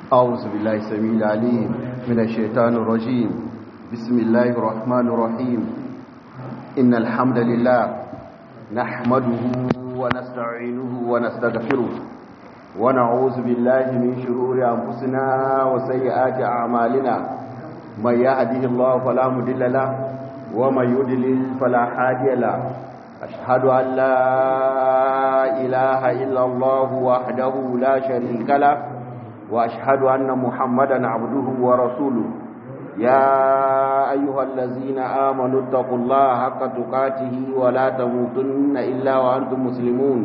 أعوذ بالله السميع العليم من الشيطان الرجيم بسم الله الرحمن الرحيم إن الحمد لله نحمده ونستعينه ونستغفره ونعوذ بالله من شرور أنفسنا وسيئات أعمالنا من يهده الله فلا مضل له ومن يضلل فلا هادي له أشهد أن لا إله إلا الله وحده لا شريك له وأشهد أن محمدا عبده ورسوله يا أيها الذين آمنوا اتقوا الله حق تقاته ولا تموتن إلا وأنتم مسلمون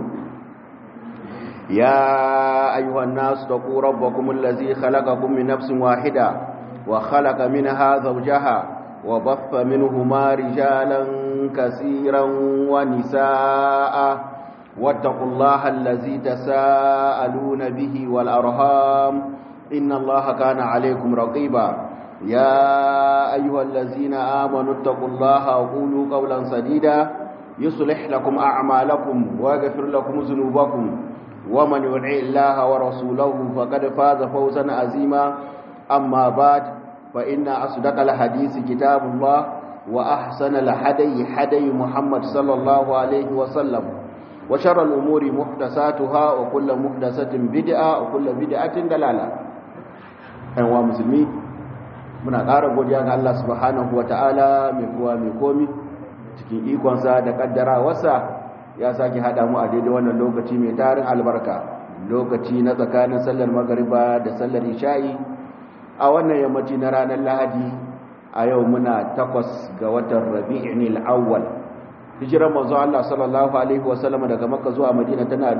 يا أيها الناس اتقوا ربكم الذي خلقكم من نفس واحدة وخلق منها زوجها وبث منهما رجالا كثيرا ونساء واتقوا الله الذي تساءلون به والأرهام إن الله كان عليكم رقيبا يا أيها الذين آمنوا اتقوا الله وقولوا قولا سديدا يصلح لكم أعمالكم ويغفر لكم ذنوبكم ومن يطع الله ورسوله فقد فاز فوزا عظيما أما بعد فإن أصدق الحديث كتاب الله وأحسن الحدي حدي محمد صلى الله عليه وسلم وشر الأمور محدثاتها وكل محدثة بدعة وكل بدعة دلالة أيها مسلمين muna ƙara godiya ga Allah subhanahu ta'ala mai kowa mai komi cikin ikonsa da ƙaddarawarsa ya sake haɗa mu a daidai wannan lokaci mai tarin albarka lokaci na tsakanin sallar magariba da sallar isha'i a wannan yammaci na ranar lahadi a yau muna takwas ga watan rabi'in al'awwal hijirar manzo Allah sallallahu alaihi wasallam daga makka zuwa madina tana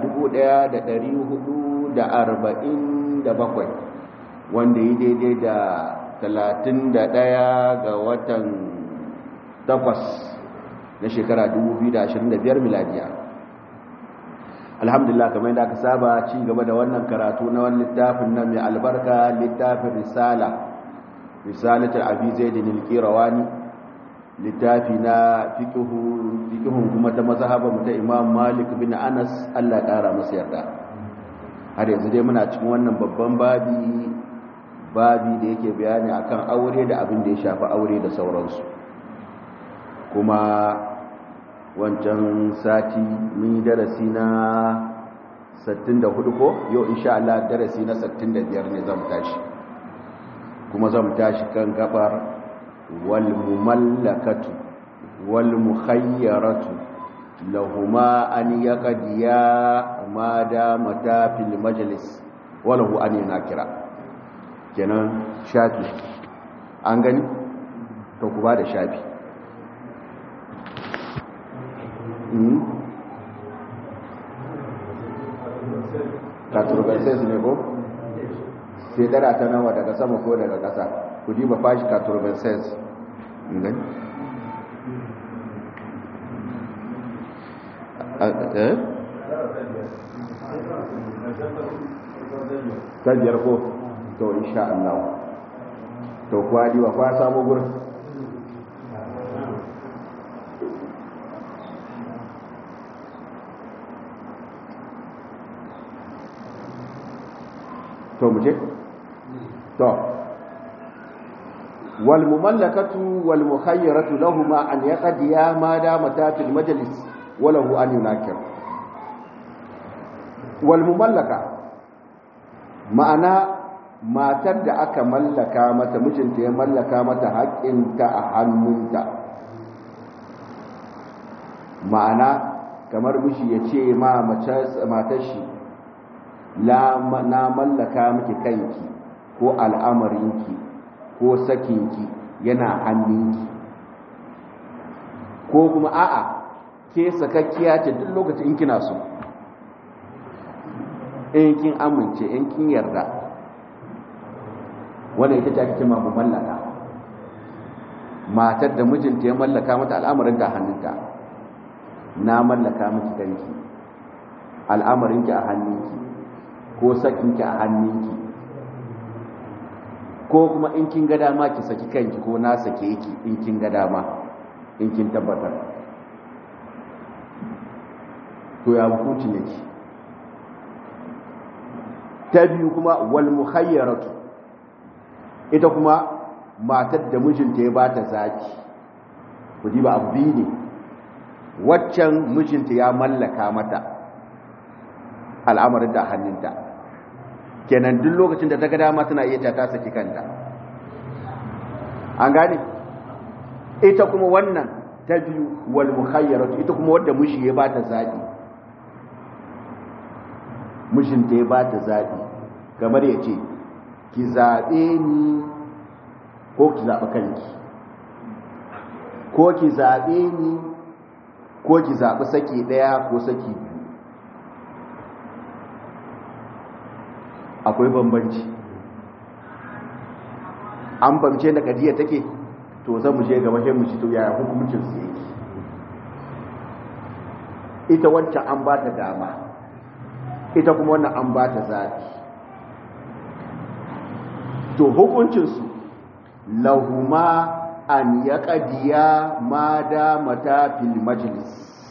1447 wanda yi daidai da 31 ga watan takwas na shekara 2025 miladiya alhamdulillah kamar yadda aka saba ci gaba da wannan karatu na wani littafin nan mai albarka littafin risala risalatul abi zaidin al-qirawani littafi na fikihun kuma ta mazhaban ta imam malik bin anas Allah ƙara masa yarda har yanzu dai muna cikin wannan babban babi babi da yake bayani akan aure da abin da ya shafi aure da sauransu kuma wancan sati mun yi darasi na 64 ko yau insha Allah darasi na 65 ne zan tashi kuma zan tashi kan gabar والمملكة والمخيرة لهما أن يقضيا ما دامتا في المجلس وله أن يناكرا kenan shafi an gani to ku ba da shafi katurbanses ne ko sai dara ta nawa daga sama ko daga ƙasa ku ji ba fashi katurbanses gani ta biyar ko to insha Allah to kuwa diwa kwa samu gurin to mu je to والمملكة والمخيرة لهما أن يقضيا ما دامتا في المجلس وله أن يناكر والمملكة معنى matar da aka mallaka mata mijinta ya mallaka mata haƙƙinta a hannunta ma'ana kamar mishi ya ce ma matar shi na mallaka miki kanki ko al'amarinki ko sakinki yana hannunki ko kuma a'a ke sakakkiya ce duk lokacin in kina so in kin amince in kin yarda wanda ita ce ake cewa mallaka matar da mijinta ya mallaka mata al'amarin ta hannunta na mallaka miki kanki al'amarinki a hannunki ko sakinki a hannunki ko kuma in kin ga dama ki saki kanki ko na sake ki in kin ga dama in kin tabbatar to ya hukunci ne ki ta biyu kuma wal mukhayyaratu ita kuma matar da mijinta ya ba ta zaki ku ji ba abu biyu ne waccan mijinta ya mallaka mata al'amarin da hannunta kenan duk lokacin da ta ga dama tana iya ta saki kanta an gane ita kuma wannan ta biyu wal mukhayyaratu ita kuma wadda miji ya ba ta zaɓi mijinta ya ba ta zaɓi kamar ya ce ki zaɓe ni ko ki zaɓi kanki ko ki zaɓe ni ko ki zaɓi saki ɗaya ko saki biyu akwai bambanci an bamce da kadiya take to zan mu je gaba sai mu ci to yaya hukuncin su yake ita wancan an ba ta dama ita kuma wannan an ba ta zaɓi to hukuncinsu lahuma an ya ƙadiya ma da mata fil majalis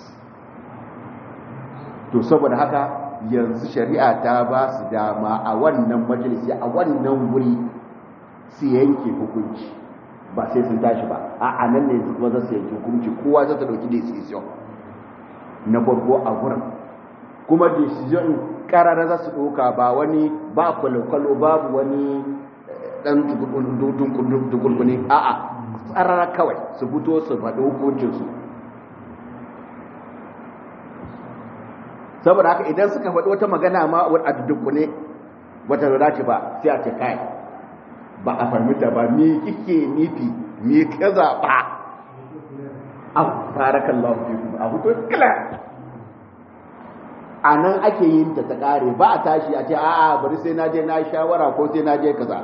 to saboda haka yanzu shari'a ta ba su dama a wannan majalisi a wannan wuri su yanke hukunci ba sai sun tashi ba a nan ne yanzu kuma za su yanke hukunci kowa za ta ɗauki decision na farko a wurin kuma decision karara za su ɗauka ba wani ba kwalo-kwalo babu wani ɗan dukulkuni a'a tsarara kawai su fito su faɗi hukuncinsu saboda haka idan suka faɗi wata magana ma a dukune wata da ce ba sai a ce kai ba a fahimta ba me kike nufi me ka zaɓa a farakan lafi a fito kila a nan ake yin ta ta ƙare ba a tashi a ce a'a bari sai na je na shawara ko sai na je kaza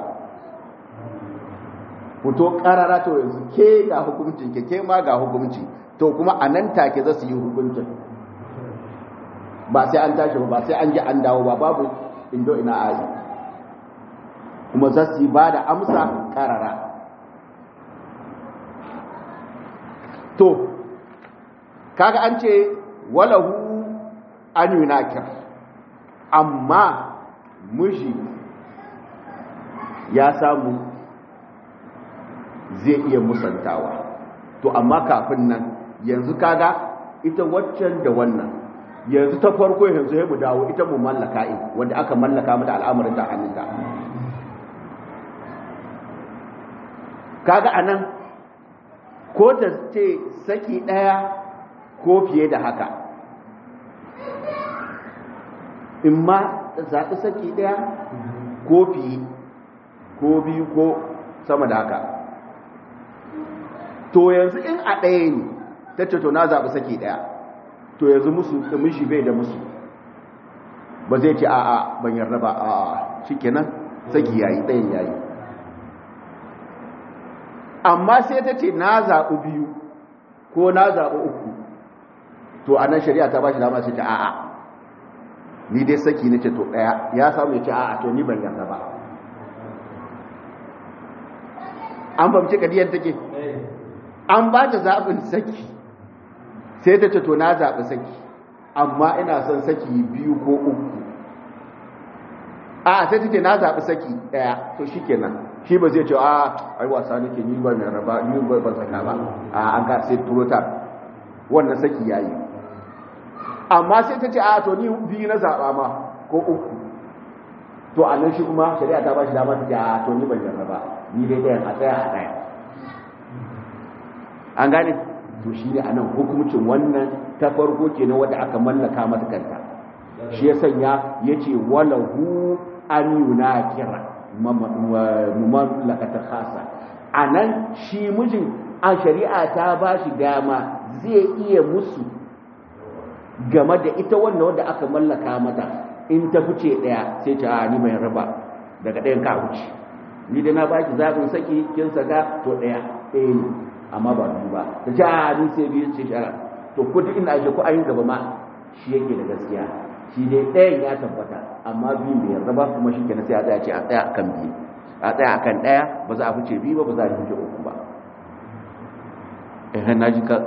fito ƙarara to yanzu ke ga hukuncin ke ke ma ga hukunci to kuma a nan take za su yi hukuncin ba sai an tashi ba sai an ji an dawo ba babu indo ina ayi kuma za su yi ba da amsa ƙarara to kaga an ce walahu an yunakir amma miji ya samu zai iya musantawa to amma kafin nan yanzu kaga ita waccan da wannan yanzu ta farko yanzu ya mu dawo ita mu mallaka in wanda aka mallaka mata al'amarin ta hannunta kaga anan ko ta ce saki daya ko fiye da haka in ma zaɓi saki daya ko fiye ko biyu ko sama da haka to yanzu in a ɗaya ne ta ce to na zaɓi saki daya to yanzu musu mishi bai da musu ba zai ce a'a ban yarda ba a'a shikenan saki yayi ɗayan yayi amma sai ta ce na zaɓi biyu ko na zaɓi uku to a nan shari'a ta ba shi dama sai ta a'a ni dai saki na ce to ɗaya ya samu ya ce a'a to ni ban yarda ba an fahimci kadiyar take an ba ta zaɓin saki sai ta ce to na zaɓi saki amma ina son saki biyu ko uku a sai ta ce na zaɓi saki ɗaya to shi kenan shi ba zai ce a ai wasa nake ni ba mai raba ni ba ban saka ba a an ka sai turo ta wannan saki yayi amma sai ta ce a to ni biyu na zaɓa ma ko uku to a nan shi kuma shari'a ta ba shi dama ta ce a to ni ban yarda ba ni dai ɗayan a tsaya a ɗaya an gane to shi ne a nan hukumcin wannan ta farko ke na wadda aka mallaka mata kanta shi ya sanya ya ce walahu an yuna kira mamlakatar khasa a nan shi mijin a shari'a ta ba shi dama zai iya musu game da ita wannan wadda aka mallaka mata in ta fice ɗaya sai ta ni mai raba daga ɗayan ka wuce ni da na baki zaɓin saki kin saka to ɗaya ɗaya ne amma ba biyu ba ta ce a ni sai biyu ce shara to ko duk ina ake ko ayin gaba ma shi yake da gaskiya shi dai ɗayan ya tabbata amma biyu bai yarda ba kuma shi kenan sai a tsaya ce a tsaya akan biyu a tsaya akan ɗaya ba za a fice biyu ba ba za a fice uku ba eh na ji ka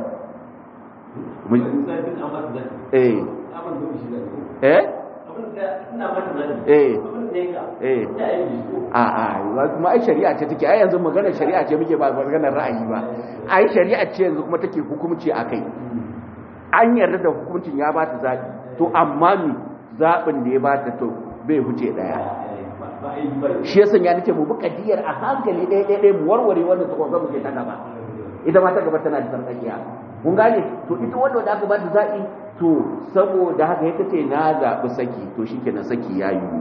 eh eh eh eh a a kuma ai shari'a ce take ai yanzu maganar shari'a ce muke ba maganar ra'ayi ba ai shari'a ce yanzu kuma take hukunci akai an yarda da hukuncin ya ba ta zaɓi to amma mi zaɓin da ya ba ta to bai huce ɗaya shi ya sanya nake mu buka diyar a hankali ɗaya ɗaya ɗaya mu warware wannan ta kwanza mu ke ta gaba ita ma ta gaba tana da sarƙaƙiya kun gane to ita wanda da aka ba ta zaɓi to saboda haka ya ce na zaɓi saki to shi kenan saki ya yi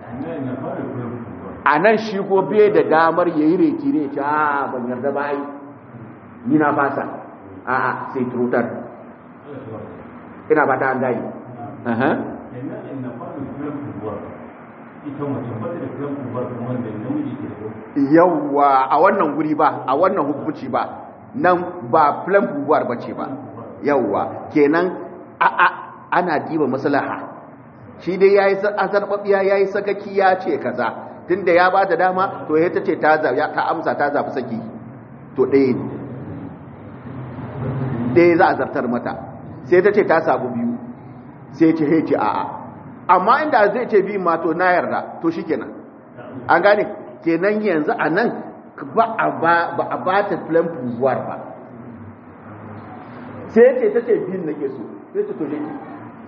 a nan shi ko bai da damar ya yi reki ne ce a ban yarda ba ai ni na fasa a'a sai turutar ina ba ta an gani yawwa a wannan guri ba a wannan hukunci ba nan ba plan bubuwar ba ce ba yawwa kenan a a ana diba maslaha shi dai yayi azarbabiya yayi sakaki ya ce kaza tunda ya ba da dama to ya tace ta ta amsa ta zafi saki to ɗaya ne ɗaya za a zartar mata sai ta ce ta sabu biyu sai ce hece a'a amma inda zai ce biyu ma to na yarda to shi kenan an gane kenan yanzu a nan ba a ba ta plan pouvoir ba sai ce ta ce biyun nake so sai ce to je ki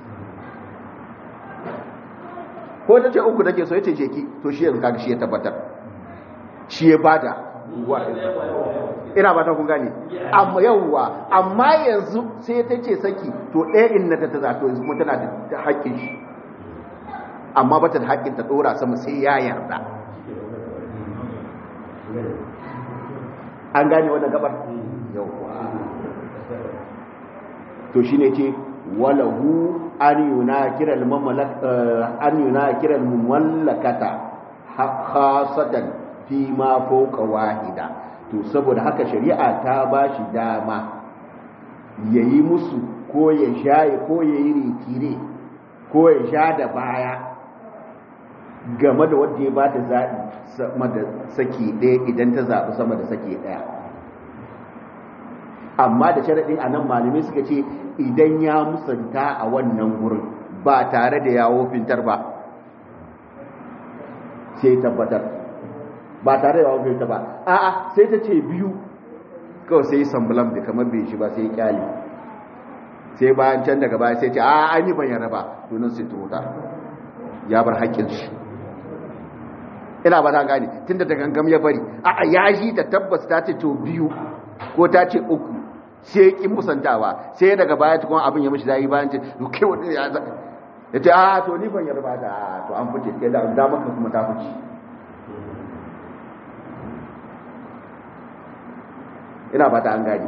ko ta ce uku nake so ya ce je ki to shi yanzu kaga shi ya tabbatar shi ya bada ina ba ta kun gane amma yawwa amma yanzu sai ta ce saki to ɗaya in na ta ta to yanzu kuma tana da haƙƙin shi amma ba ta da haƙƙin ta ɗora sama sai ya yarda an gane wannan gabar yawwa to shine ce walahu an yuna kira an yuna kira mallakata khasatan fi ma fawqa wahida to saboda haka shari'a ta ba shi dama ya yi musu ko ya shaye ko ya yi ritire ko ya sha da baya game da wadda ya ba ta zaɓi sama da saki ɗaya idan ta zaɓi sama da saki ɗaya amma da sharaɗin a nan malamai suka ce idan ya musanta a wannan wurin ba tare da yawo fintar ba sai tabbatar ba tare da yawon ta ba a'a sai ta ce biyu kawai sai sambulan da kamar bai shi ba sai kyali sai bayan can daga baya sai ce a an yi bayyana ba tunan sai turuta ya bar haƙƙin shi ina ba ta gane tun da gangam ya bari a'a ya shi ta tabbas ta ce to biyu ko ta ce uku sai ƙin musantawa sai daga baya tukun abin ya mishi zai bayan ce kai wani ya ya ce a to ni ban yarba da to an fice kai da damar ka kuma ta fice ina ba ta an gani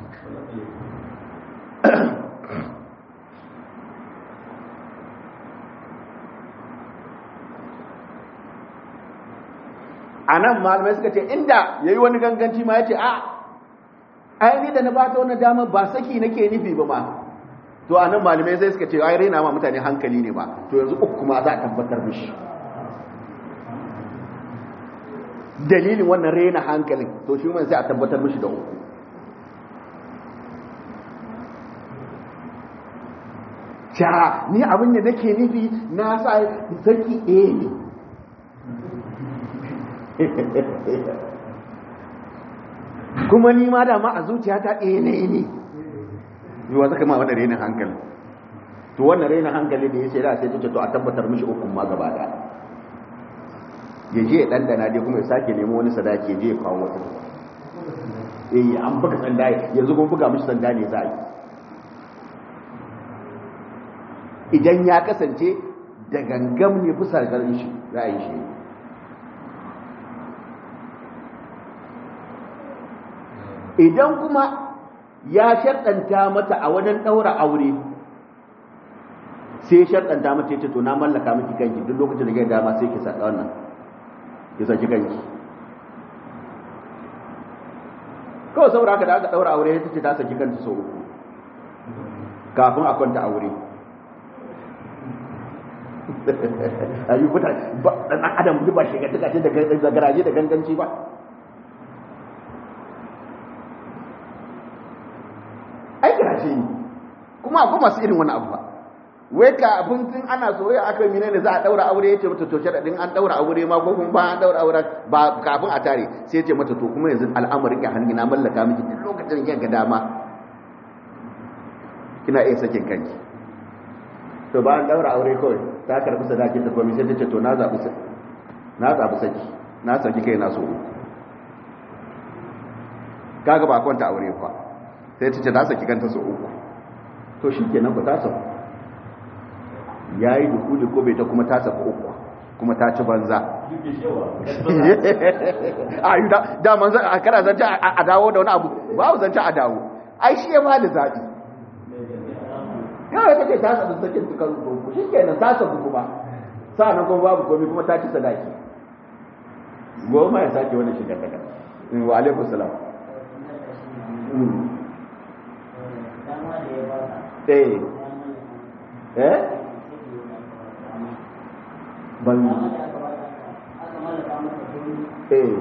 a nan malamai suka ce inda ya yi wani ganganci ma ya ce a aini da na ba ta wani damar ba saki nake nufi ba ma to a nan malamai sai suka ce ai raina ma mutane hankali ne ba to yanzu uku ma za a tabbatar mishi dalilin wannan raina hankalin to shi mai sai a tabbatar mishi da uku sha ni abin da nake nufi na sa saki ɗaya ne kuma ni ma dama a zuciya ta ɗaya ne ne yi wa zaka ma wani renin hankali to wannan renin hankali da ya ce da sai ta to a tabbatar mishi ukun ma gaba da ya je ya ɗandana dai kuma ya sake nemo wani sadaki ya je ya kawo wata eh an buga sanda yanzu kuma buga mishi sanda ne za a yi idan ya kasance da gangam ne bisa garin shi za a yi shi idan kuma ya sharɗanta mata a wajen ɗaura aure sai sharɗanta mata ya ce to na mallaka miki kanki duk lokacin da ya dama sai ki saka wannan ki saki kanki kawai saboda haka da aka ɗaura aure ya ce ta saki kanta sau uku kafin a kwanta aure a yi kuta ɗan adam ba shi ga tuka ce da garaje da ganganci ba ai garaje ne kuma akwai masu irin wani abu ba wai kafin tun ana soyayya aka mine ne za a daura aure ya ce mata to sharadin an daura aure ma ko kuma ba an daura aure ba kafin a tare sai ya ce mata to kuma yanzu al'amarin ya hangi na mallaka miki duk lokacin da ga dama kina iya sakin kanki to ba an daura aure kawai ta karbi sadakin ta komai sai ta ce to na zabi na zabi saki na saki kai na so kaga ba kwanta aure fa sai ta ce ta saki kanta so uku to shikenan ku ta sauka ya yi dukuli ko bai ta kuma ta saka uku kuma ta ci banza a yi da manza a kara zanta a dawo da wani abu ba zanta a dawo ai shi ya ba da zaɓi yawon kake ta sabu sakin tukar rukunku shi kenan ta sabu kuma sa'anan kuma babu komi kuma ta ci sadaki goma ya sake wani shigar daga wa alaikun salam eh eh ban eh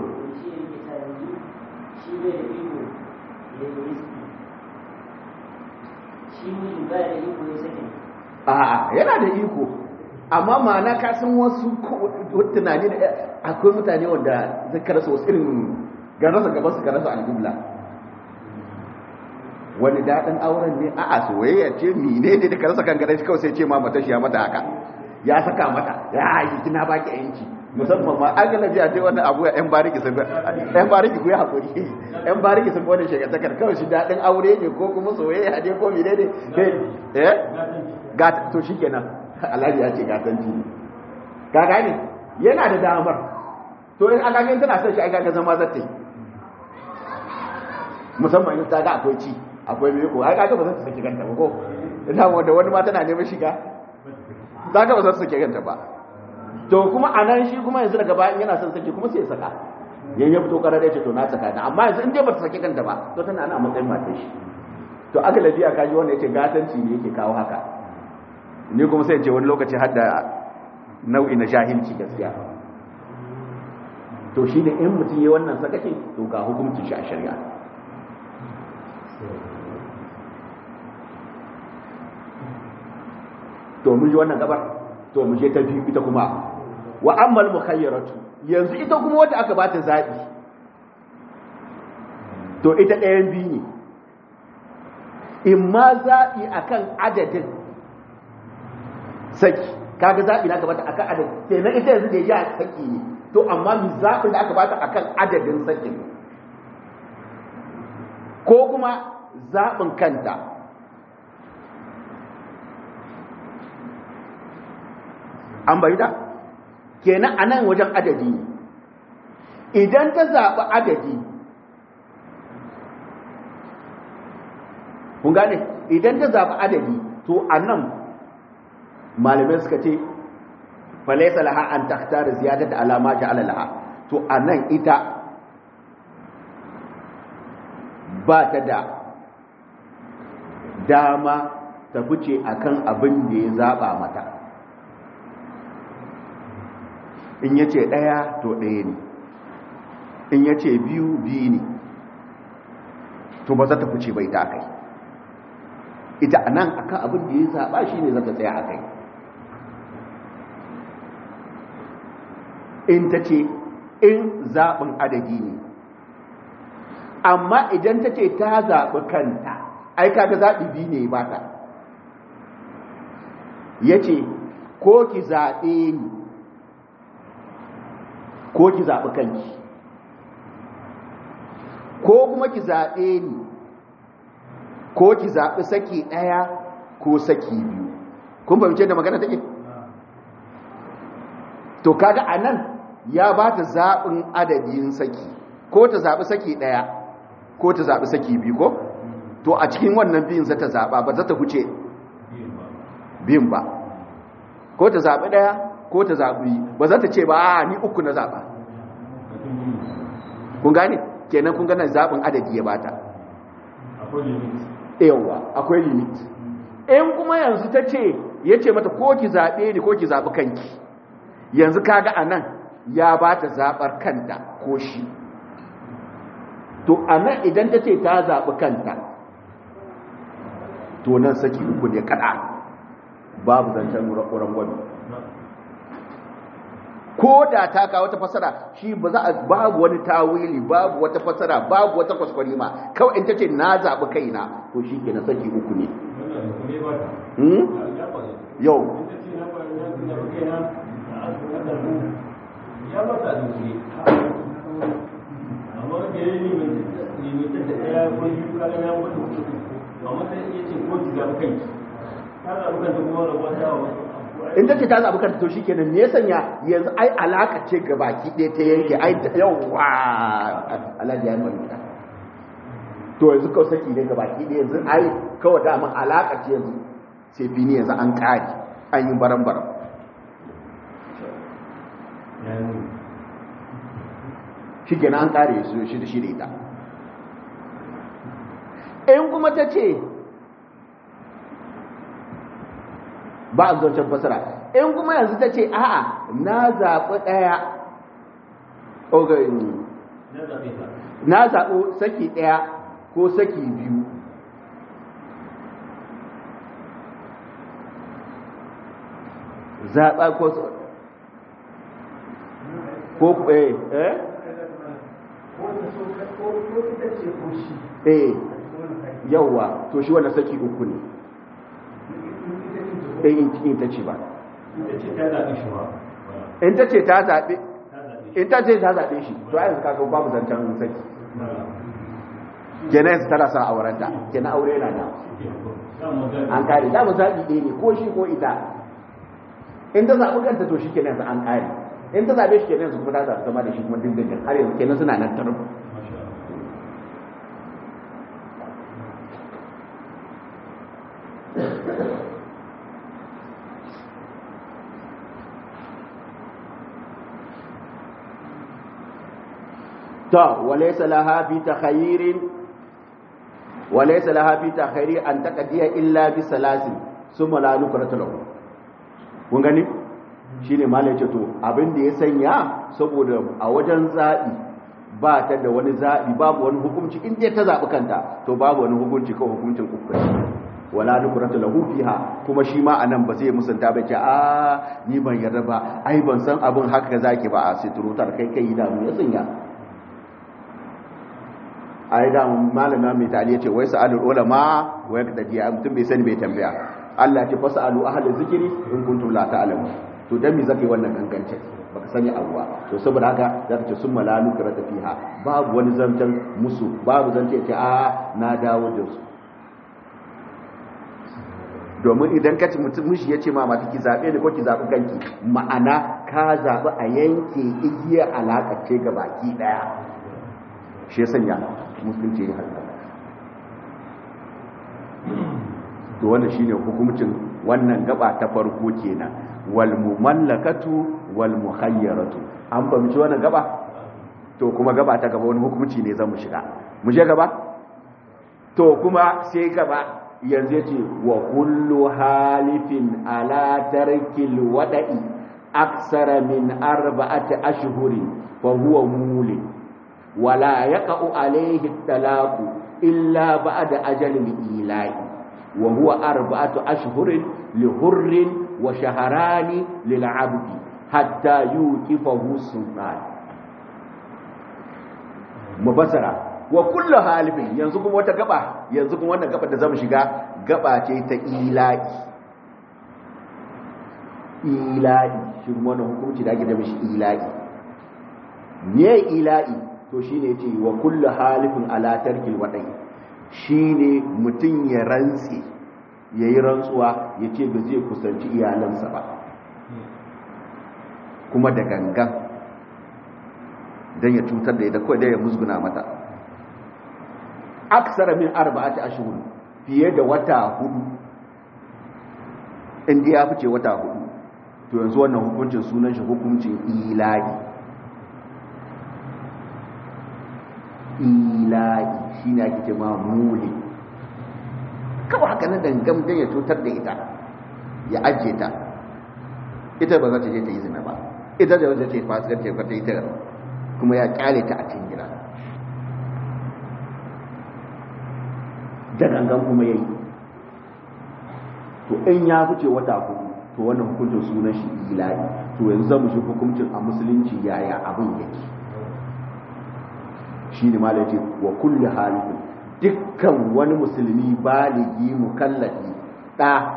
a'a yana da iko amma ma'ana ka san wasu tunani da akwai mutane wanda zai karasa wasu irin garasa gaban su karasa al'ibla wani daɗin auren ne a'a soyayya ce mine ne da karasa kan gare shi kawai sai ce ma mata shi ya mata haka ya saka mata ya yi kina baki yanci musamman ma an galabi a ce wannan abu yan bariki sun yan bariki ku yi hakuri yan bariki sun wani shekartakar kawai shi daɗin aure ne ko kuma soyayya ne ko mine ne eh ga to shikenan alhaji ya ce gatanci ne ka gane yana da damar to in aka gani tana son shi aka ga zama zata musamman in ta ga akwai ci akwai mai ko ai kaga ba za ta saki kanta ba ko ina wanda wani ma tana neman shiga za ka ba za su sake ganta ba to kuma a nan shi kuma yanzu daga bayan yana son sake kuma sai ya saka yan ya fito karar ya ce to na saka ta amma yanzu in dai ba ta sake ganta ba to tana ana matsayin matar shi to aka lafiya ka ji wanda yake gatanci ne yake kawo haka ni kuma sai ce wani lokaci har da nau'i na jahilci gaskiya to shi ne in mutum ya wannan sakakin to ga hukuncin shi a shari'a to mun ji wannan gabar to mu je ta biyu ita kuma wa ammal mukhayyaratu yanzu ita kuma wanda aka bata zabi to ita ɗayan biyu ne in ma zabi akan adadin saki kaga zabi na gabata akan adadin sai na ita yanzu da ya saki ne to amma mi zabin da aka bata akan adadin sakin ko kuma zabin kanta an bai da kenan a nan wajen adadi idan ta zaɓi adadi kun gane idan ta zaɓi adadi to a nan malamai suka ce falaisa laha an taktar ziyadar da alama ja'ala laha to a nan ita ba ta da dama ta fice akan abin da ya zaɓa mata in ya ce ɗaya to ɗaya ne in ya ce biyu biyu ne to ba za ta fice bai ta kai ita a nan akan abin da ya zaɓa shi ne za ta tsaya a kai in ta ce in zaɓin adadi ne amma idan ta ce ta zaɓi kanta ai kaga zaɓi biyu ne ba ta ya ce ko ki zaɓe ni ko ki zaɓi kanki ko kuma ki zaɓe ni ko ki zaɓi saki ɗaya ko saki biyu kun fahimce da magana take to kaga a nan ya ba ta zaɓin adadin saki ko ta zaɓi saki ɗaya ko ta zaɓi saki biyu ko to a cikin wannan biyun za ta zaɓa ba za ta huce biyun ba ko ta zaɓi ɗaya ko ta zaɓi ba za ta ce ba a ni uku na zaɓa kun gane kenan kun gane zaɓin adadi ya bata yawa akwai limit in kuma yanzu ta ce ya ce mata ko ki zaɓe ni ko ki zaɓi kanki yanzu kaga a nan ya ba ta zaɓar kanta ko shi to a nan idan ta ce ta zaɓi kanta to nan saki uku ne kaɗa babu zancen rangwami ko da ta kawo wata fasara shi ba za a babu wani tawili babu wata fasara babu wata kwaskwari ma kawai in ta ce na zaɓi kaina to shi ke na saki uku ne yau in ta ce ta zaɓi kanta to shi kenan ne sanya yanzu ai alaka ce ga baki ɗaya ta yanke ai yawwa alhaji ya yi to yanzu kawai saki ne ga baki ɗaya yanzu ai kawai dama alaka ce yanzu sai fini yanzu an ƙari an yi baran-baran shi kenan an ƙare su shi da shi da ita in kuma ta ce ba a zancen fasara in kuma yanzu ta ce a'a na zaɓi ɗaya na zaɓi saki ɗaya ko saki biyu zaɓa ko ko eh eh eh yawwa to shi wanda saki uku ne in ta ce ba in ta ce ta zaɓe in ta ce ta zaɓe shi to yanzu kaga babu zancen saki kenan yanzu tana sa aurenta kenan aure na da an kare da mu zaɓi ɗaya ne ko shi ko ita in ta zaɓi kanta to shi kenan yanzu an kare in ta zaɓe shi kenan yanzu kuma ta zaɓi zama da shi kuma dindindin har yanzu kenan suna nan tarin ta walaysa laha fi takhayyirin walaysa laha fi takhayri an taqdiya illa bi salasin summa la nukratu lahu kun gani shine malai ce to abin da ya sanya saboda a wajen zabi ba ta da wani zabi babu wani hukunci in dai ta zabi kanta to babu wani hukunci ko hukuncin uku wala nukratu lahu fiha kuma shi ma anan ba zai musanta ba ce a ni ban yarda ba ai ban san abin haka zaki ba a siturutar kai kai da mu ya sanya ai da malama mai tali yace wai sa'alul ulama wa yaqtadi mutum bai sani bai tambaya Allah ce fasalu ahli zikri in kuntum la ta'lamu to dan me zaka yi wannan gangance baka sani abuwa to saboda haka zaka ce summa la nukrata fiha babu wani zantan musu babu zance ce a na dawo da su domin idan ka ci mutum mishi ya ce ma mata ki zaɓe ne ko ki zaɓi kanki ma'ana ka zaɓi a yanke igiyar alaƙa ce ga baki ɗaya shi ya sanya musulunci ya haka to wannan shine hukumcin wannan gaba ta farko kenan wal mumallakatu wal muhayyaratu an fahimci wannan gaba to kuma gaba ta gaba wani hukunci ne zamu shiga mu je gaba to kuma sai gaba yanzu yace wa kullu halifin ala tarkil wada'i aksara min arba'ati ashhurin fa huwa mulin ولا يقع عليه الطلاق إلا بعد أجل الإيلاء وهو أربعة أشهر لحر وشهران للعبد حتى يوقفه السلطان مبصرة وكل حالف ينزكم وتقبع ينزكم وانا قبع دزام شغا قبع ta إيلاء إيلاء شو وانا حكومتي دا كده مش إيلاء ne ila'i to shi ne ce wa kulle halifin alatarkin waɗai shi ne mutum ya rantse ya yi rantsuwa ya ce ba zai kusanci iyalansa ba kuma da gangan don ya cutar da ya kawai da ya musguna mata aksara min arba'ati ashhur fiye da wata hudu inda ya fice wata hudu to yanzu wannan hukuncin sunan shi hukuncin ilahi ilahi shi ne ake ce ma muli kawai haka na dangam don ya cutar da ita ya ajiye ta ita ba za ta je ta yi zina ba ita da wanda ce fasikar ce ta yi ta kuma ya kyale ta a cikin gida da gangan kuma ya yi to in ya fice wata hudu to wannan hukuncin sunan shi ilahi to yanzu zamu shi hukuncin a musulunci yaya abin yake shine malai ce wa kulli halin dukkan wani musulmi baligi mukallafi da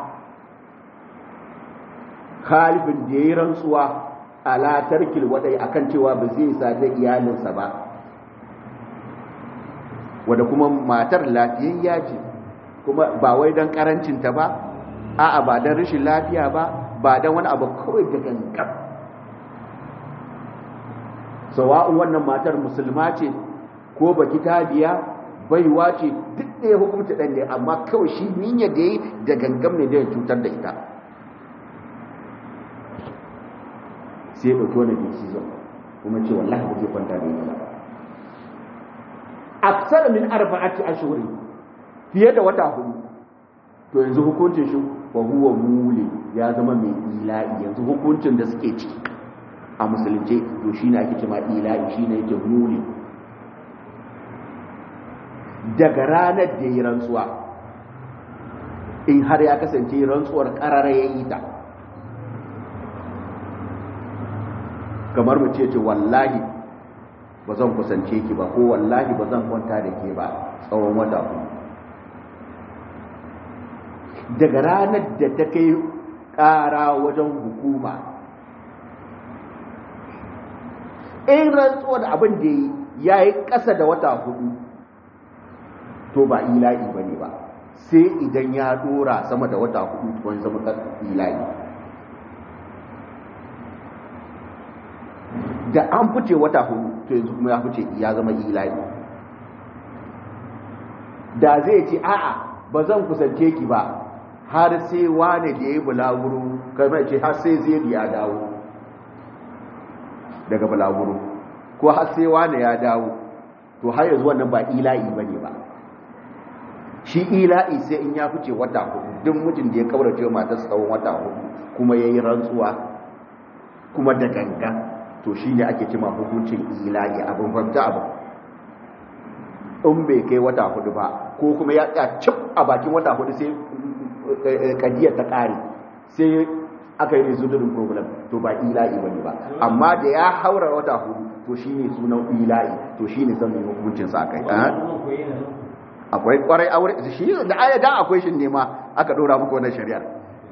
khalifin da yayi rantsuwa ala tarkil wadai akan cewa ba zai sadu iyalinsa ba wadda kuma matar lafiyayya ce kuma ba wai don karancinta ba a'a ba don rashin lafiya ba ba don wani abu kawai da gangan sawa'un wannan matar musulma ce ko baki tabiya baiwa ce duk ɗaya hukumta ɗan ne amma kawai shi niyyar da yi da gangan ne da ya cutar da ita sai ya ɗauki wani decision kuma ce wallahi ba zai kwanta da ita ba aksar min arba'ati ashhuri fiye da wata hudu to yanzu hukuncin shi wa huwa muli ya zama mai ila'i yanzu hukuncin da suke ciki a musulunci to shine ake cewa ila'i shine yake muli daga ranar da yi rantsuwa in har ya kasance rantsuwar karara ya yi ta kamar mu ce ce wallahi ba zan kusance ki ba ko wallahi ba zan kwanta da ke ba tsawon wata ku daga ranar da ta kai ƙara wajen hukuma in rantsuwa da abin da ya yi ƙasa da wata hudu to ba ila'i ba ne ba sai idan ya dora sama da wata hudu wani zama ila'i da an fice wata hudu to yanzu kuma ya fice ya zama ila'i da zai ce a'a ba zan kusance ki ba har sai wane da ya yi bulaguro kamar ce har sai zai ya dawo daga bulaguro ko har sai wane ya dawo to har yanzu wannan ba ila'i ba ne ba shi ila'i sai in ya fice wata hudu duk mijin da ya kaurace matar tsawon wata hudu kuma ya yi rantsuwa kuma da ganga to shi ne ake cima hukuncin ila'i abin fahimta abu in bai kai wata hudu ba ko kuma ya tsaya cip a bakin wata hudu sai kadiyar ta kare sai aka yi resolution problem to ba ila'i bane ba amma da ya haura wata hudu to shine sunan ila'i to shine zan yi hukuncin sa kai akwai kwarai aure shi da aya da akwai shin ne ma aka dora muku wannan shari'ar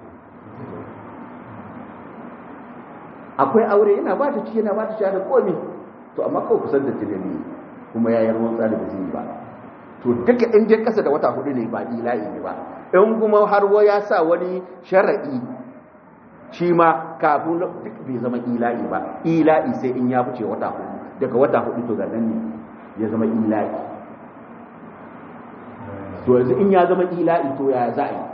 akwai aure yana ba ta ci yana ba ta ci da komi to amma kawai kusan da tunani kuma ya yi ruwan tsari ba zai ba to duka in je kasa da wata hudu ne ba ila'i ne ba in kuma har wa ya sa wani shara'i shi ma kafin duk bai zama ila'i ba ila'i sai in ya fice wata hudu daga wata hudu to ga nan ne ya zama ila'i to yanzu in ya zama ila'i to ya za a yi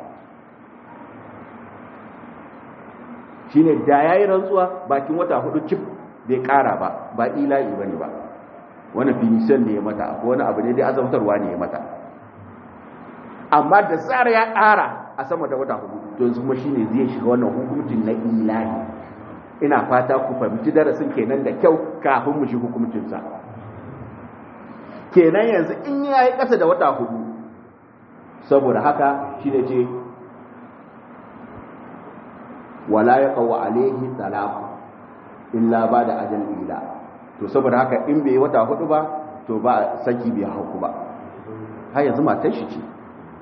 shi ne da ya yi rantsuwa bakin wata hudu cif bai kara ba ba ila'i ba ne ba wani finishan ne ya mata ko wani abu ne dai azabtarwa ne ya mata amma da tsara ya kara a sama da wata hudu to yanzu kuma shine zai shiga wannan hukuncin na ilahi ina fata ku fahimci darasin kenan da kyau kafin mu shi hukuncinsa kenan yanzu in ya yi ƙasa da wata hudu saboda haka shi ne ce wala ya kawo alaihi talaku illa ba da ajal ila to saboda haka in bai wata hudu ba to ba saki bai hauku ba har yanzu matar shi ce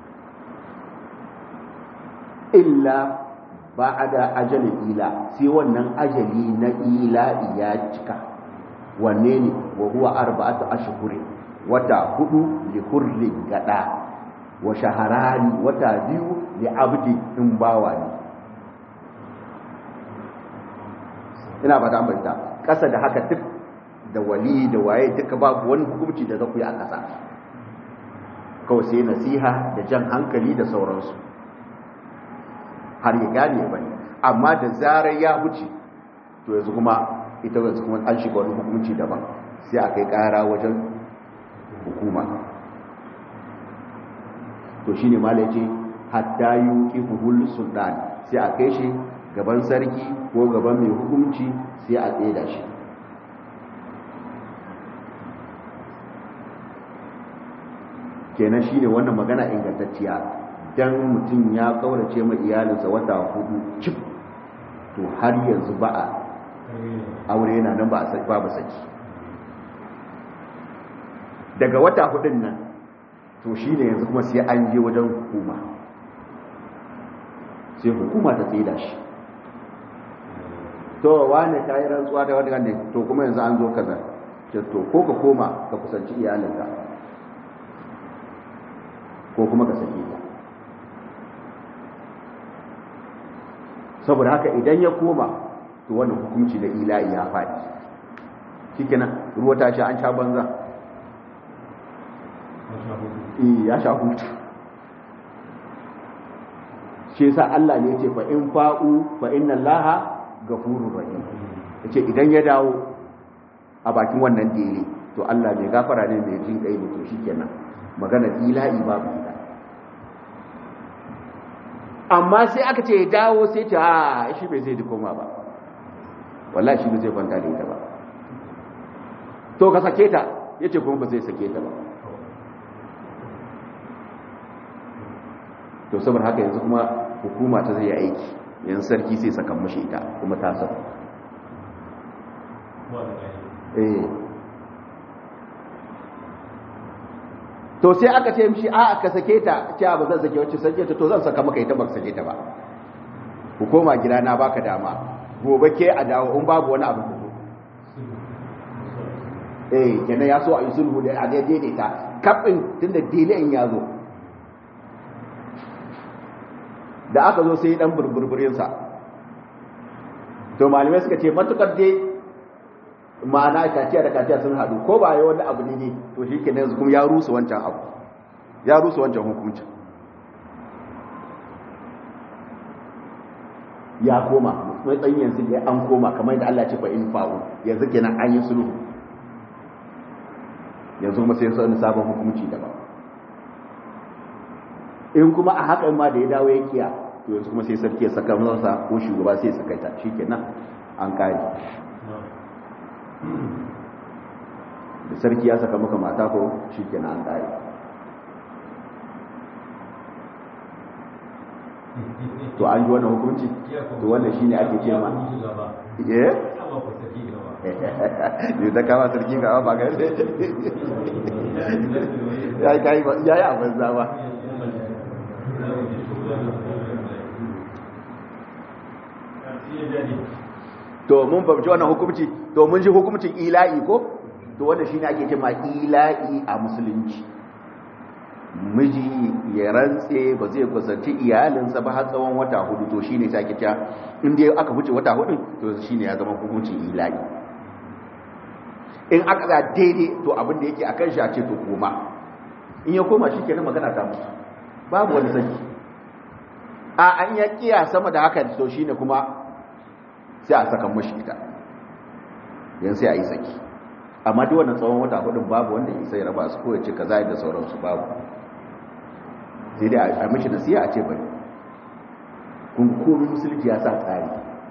illa ba a da ajalin ila sai wannan ajali na ila ya cika wanne ne wa huwa arba'atu ashhurin wata hudu li hurri gada wa shaharani wata biyu li abdi in bawa ne ina ba ta ambata kasa da haka duk da wali da waye duka babu wani hukunci da zaku yi a kasa kawai sai nasiha da jan hankali da sauransu har ya gane ba ne amma da zarar ya wuce to yanzu kuma ita yanzu kuma an shiga wani hukunci daban sai a kai kara wajen hukuma to shi ne mala ce hatta yi kifuhul sultan sai a kai shi gaban sarki ko gaban mai hukunci sai a tseda shi kenan shi ne wannan magana ingantacciya idan mutum ya kaurace ma iyalinsa wata hudu cif to har yanzu ba a aure yana nan ba babu saki daga wata hudun nan to shi ne yanzu kuma sai an je wajen hukuma sai hukuma ta tsaye da shi to wane ka yi rantsuwa da wani ne to kuma yanzu an zo kaza ce to ko ka koma ka kusanci iyalinka ko kuma ka sake ta saboda haka idan ya koma to wannan hukunci da ila'i ya faɗi shikenan ruwa ta ce an sha banza ya sha hutu shi yasa Allah ne ce fa in fa'u fa inna Allaha ghafurur rahim yace idan ya dawo a bakin wannan dele to Allah mai gafara ne mai jin kai to shikenan magana ilahi babu ita amma sai aka ce ya dawo sai ce a shi bai zai koma ba wallahi shi bai zai kwanta da ita ba to ka sake ta yace kuma ba zai sake ta ba to saboda haka yanzu kuma hukuma ta zai aiki yanzu sarki sai saka mashi ita kuma ta sa eh to sai aka ce mishi a ka sake ta ce ba zan sake wacce sake ta to zan saka maka ita ba sake ta ba hukuma gida na baka dama gobe ke a dawo in babu wani abu ku eh kenan ya so a yi sulhu da a daidaita kafin tunda dele ya zo da aka zo sai dan burburburinsa to malamai suka ce matukar dai ma'ana kaciya da kaciya sun haɗu ko ba yi wani abu ne ne to shi ke yanzu kuma ya rusa wancan abu ya rusa wancan hukunci ya koma mai tsayin yanzu ya an koma kamar yadda Allah ce fa in fa'u yanzu kenan an yi sulhu yanzu kuma sai wani sabon hukunci daban in kuma a hakan ma da ya dawo ya kiya to yanzu kuma sai sarki ya saka masa ko shugaba sai ya saka ta shikenan an kare da sarki ya saka maka mata ko shikenan an kare to an ji wannan hukunci to wannan shine ake ce ma eh ne da kama sarki ga ba ga ya yi ya yi abin zama to mun fahimci wannan hukunci to mun ji hukuncin ila'i ko to wanda shine ake cewa ila'i a musulunci miji ya rantse ba zai kusanci iyalinsa ba har tsawon wata hudu to shine sai ake cewa in dai aka wuce wata hudu to shine ya zama hukuncin ila'i in aka ga daidai to abin da yake akan shi a ce to koma in ya koma shi kenan magana ta mutu babu wani saki a an ya kiya sama da haka to shine kuma sai a saka mashi ita yan sai a yi saki amma duk wannan tsawon wata hudun babu wanda ya sai raba su ko ya ce kaza da sauransu babu sai dai a mishi nasiha a ce bari kun komai musulunci ya sa tsari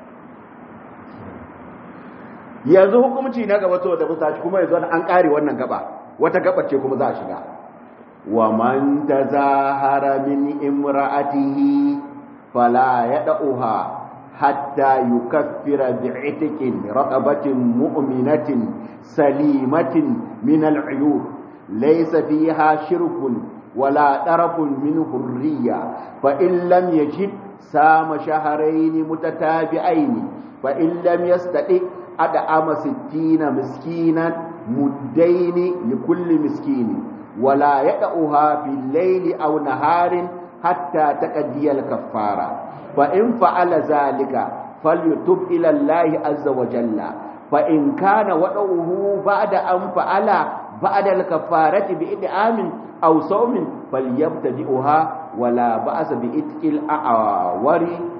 yanzu hukumci na gaba to da musashi kuma yanzu an kare wannan gaba wata gaba ce kuma za a shiga wa man tazahara min imra'atihi fala yad'uha hatta yukaffira bi'itikin raqabatin mu'minatin salimatin min al'uyub laysa fiha shirkun wala darafun min hurriya fa in lam yajid sama shahrayn mutatabi'ain fa in lam yastati ad'ama 60 miskinan muddaini likulli miskini ولا يدعها في الليل أو نهار حتى تقضي الكفارة فإن فعل ذلك فليتب إلى الله عز وجل فإن كان وضعه بعد أن فعل بعد الكفارة بإدعام أو صوم فليبتدئها ولا بأس بإتك الأعور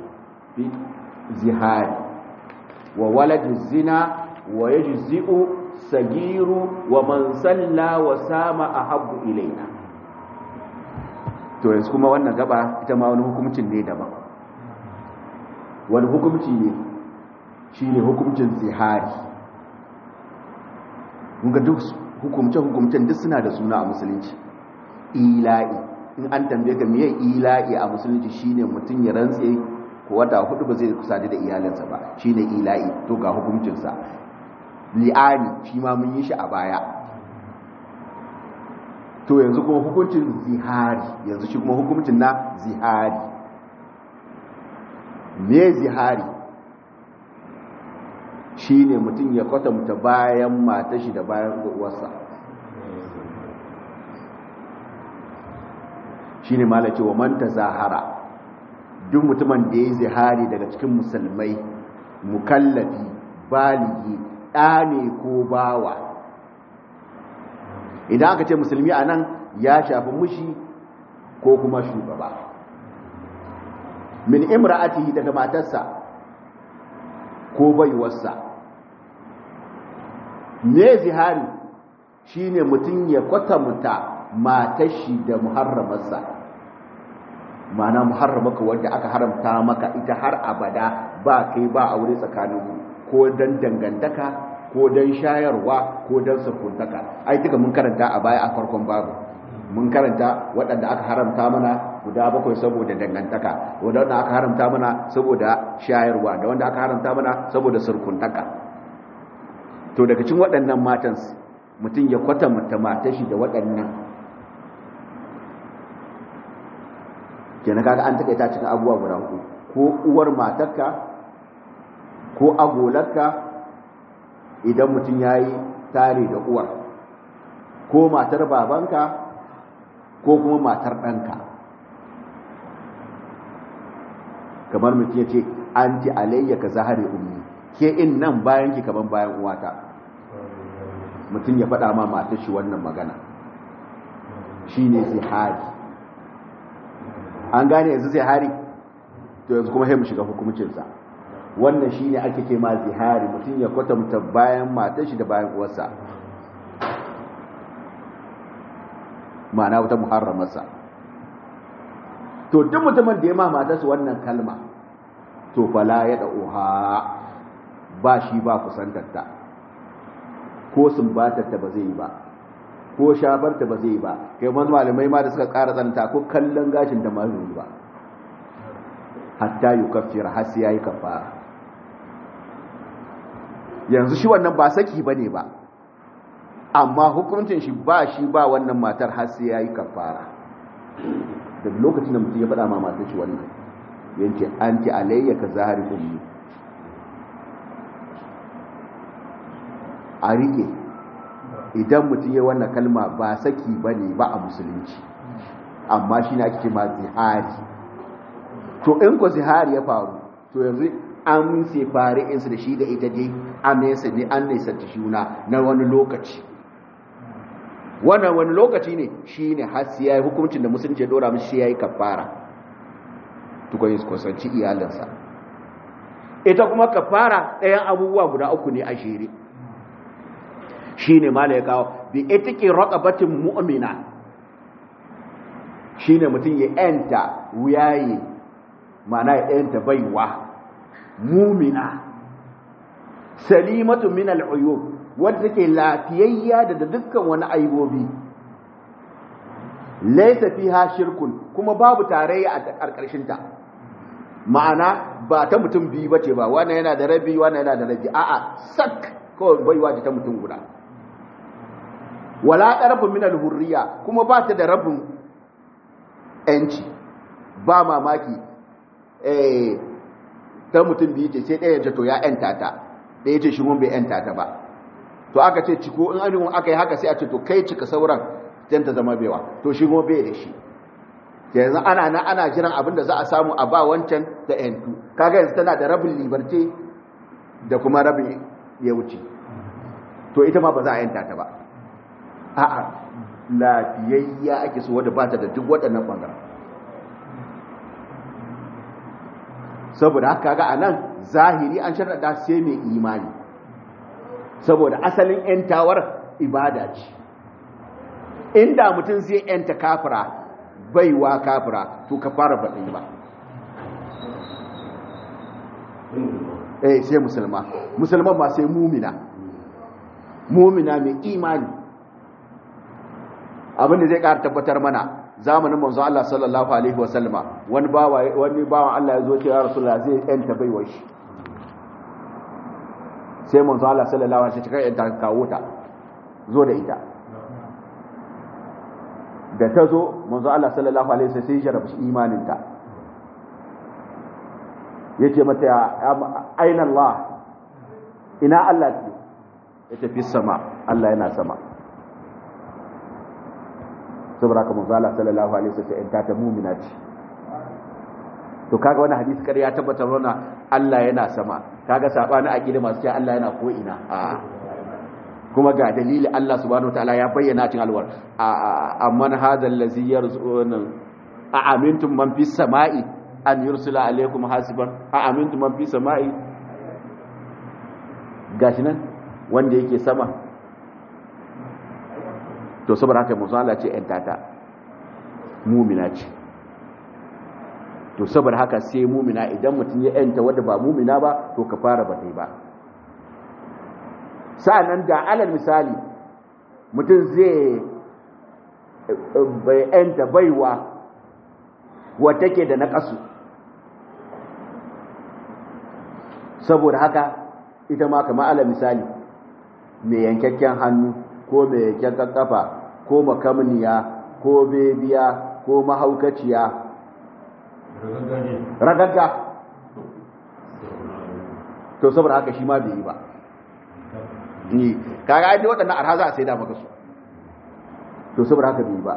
بزهاد وولد الزنا ويجزئ sagiru wa man salla wa sama ahabbu ilaina to yanzu kuma wannan gaba ita ma wani hukuncin ne daban wani hukunci ne shine hukuncin zihari ga duk hukumce hukumcen duk suna da suna a musulunci ila'i in an tambaye ka miye ila'i a musulunci shine mutum ya rantse ko wata hudu ba zai kusadi da iyalinsa ba shine ila'i to ga hukuncinsa li'ani shi ma mun yi shi a baya to yanzu kuma hukuncin zihari yanzu shi kuma hukuncin na zihari me zihari shine mutum ya kwatanta bayan matashi da bayan uwarsa shine malace wa man tazahara duk mutumin da yayi zihari daga cikin musulmai mukallafi baligi ɗane ko bawa idan aka ce musulmi a nan ya shafi mushi ko kuma shugaba min imra'atihi daga matarsa ko baiwarsa ne zihari shine mutum ya kwatanta matashi da muharramarsa ma'ana muharramaka wanda aka haramta maka ita har abada ba kai ba aure tsakanin ko dan dangantaka ko dan shayarwa ko dan sukuntaka ai duka mun karanta a baya a farkon babu mun karanta waɗanda aka haramta mana guda bakwai saboda dangantaka wanda aka haramta mana saboda shayarwa da wanda aka haramta mana saboda surkuntaka to daga cikin waɗannan matan mutum ya kwatanta matashi da waɗannan kenan kaga an takaita cikin abubuwa guda hudu ko uwar matarka ko agolarka idan mutum ya yi tare da uwar ko matar babanka ko kuma matar ɗanka kamar mutum ya ce an ji alayya ka zahari ummi ke in nan bayan ki kaman bayan uwata mutum ya faɗa ma matar shi wannan magana shi ne zihari an gane yanzu zihari to yanzu kuma sai mu shiga hukumuncinsa wannan shi ne ake ce ma zihari mutum ya kwatanta bayan matar shi da bayan uwarsa ma'ana wata muharramarsa to duk mutumin da ya ma matarsa wannan kalma to fala ya da'uha ba shi ba kusantarta ko sumbatarta ba zai yi ba ko shafarta ba zai yi ba kai wani malamai ma da suka ƙara tsananta ko kallon gashin da ma zai ba hatta yi kafira har sai ya yi kafara yanzu shi wannan ba saki ba ne ba amma hukuncin shi ba shi ba wannan matar har sai ya yi kafara daga lokacin da mutum ya faɗa ma matar shi wannan yanke an ti alayya ka zahari ummi a riƙe idan mutum ya wannan kalma ba saki ba ne ba a musulunci amma shi ne ake ce ma zihari to in ko zihari ya faru to yanzu an sefare insu da shi da ita dai an nesa ne an nesa ta shuna na wani lokaci wannan wani lokaci ne shi ne har sai yayi hukuncin da musulunci ya dora mishi yayi kafara tukun yi kusanci iyalinsa ita kuma kafara ɗayan abubuwa guda uku ne a shiri shi ne ma ya kawo bi itiki raqabatin mu'mina shi ne mutum ya yanta wuyaye mana ya yanta baiwa mumina salimatu min al'uyub wadda take lafiyayya da dukkan wani aibobi laysa fiha shirkun kuma babu tarayya a karkashin ta ma'ana ba ta mutum biyu bace ba wannan yana da rabi wannan yana da rabi a'a sak kawai baiwa ta mutum guda wala qarfun min al-hurriya kuma ba ta da rabin yanci ba mamaki eh ta mutum biyu ce sai ɗaya ce to ya ‘yanta ta ɗaya ce shi mun bai ‘yanta ta ba to aka ce ciko in an aka yi haka sai a ce to kai cika sauran jan ta zama baiwa to shi kuma bai da shi yanzu ana na ana jiran abin da za a samu a ba wancan da ‘yantu kaga yanzu tana da rabin liberté da kuma rabin ya wuce to ita ma ba za a ‘yanta ta ba a'a lafiyayya ake so wadda ba ta da duk waɗannan ɓangaren saboda haka ga anan zahiri an sharɗa sai mai imani saboda asalin ‘yantawar ibada ce inda mutum zai ‘yanta kafira baiwa kafira to ka fara baɗin ba eh sai musulma musulman ba sai mumina mumina mai imani abinda zai ƙara tabbatar mana zamanin manzo Allah sallallahu alaihi wasallama wani bawa wani bawan Allah ya zo ce ya rasulullah zai yanta baiwar shi sai manzo Allah sallallahu alaihi wasallam ya yanta kawo ta zo da ita da ta zo manzo Allah sallallahu alaihi wasallam sai ya jarabi imanin ta yace mata aina Allah ina Allah ce yace fi sama Allah yana sama saboda haka manzo Allah sallallahu alaihi wasallam in ta ta mu'mina ce to kaga wannan hadisi kar ya tabbatar mana Allah yana sama kaga sabani aqida masu cewa Allah yana ko ina a kuma ga dalili Allah subhanahu wataala ya bayyana cikin alwar amman hadha allazi yarzuquna a amintum man fis sama'i an yursila alaikum hasiban a amintum man fis sama'i gashi nan wanda yake sama to saboda haka manzo Allah ce tata mumina ce to saboda haka sai mumina idan mutum ya yanta wanda ba mumina ba to ka fara ba dai ba sa'annan da alal misali mutum zai bai yanta baiwa wata ke da naƙasu saboda haka ita ma kama alal misali mai yankakken hannu ko mai yankakken kafa ko makamniya ko bebiya ko mahaukaciya ragagga to saboda haka shi ma bai yi ba ni kaga ai waɗannan arha za a sai da maka su to saboda haka bai yi ba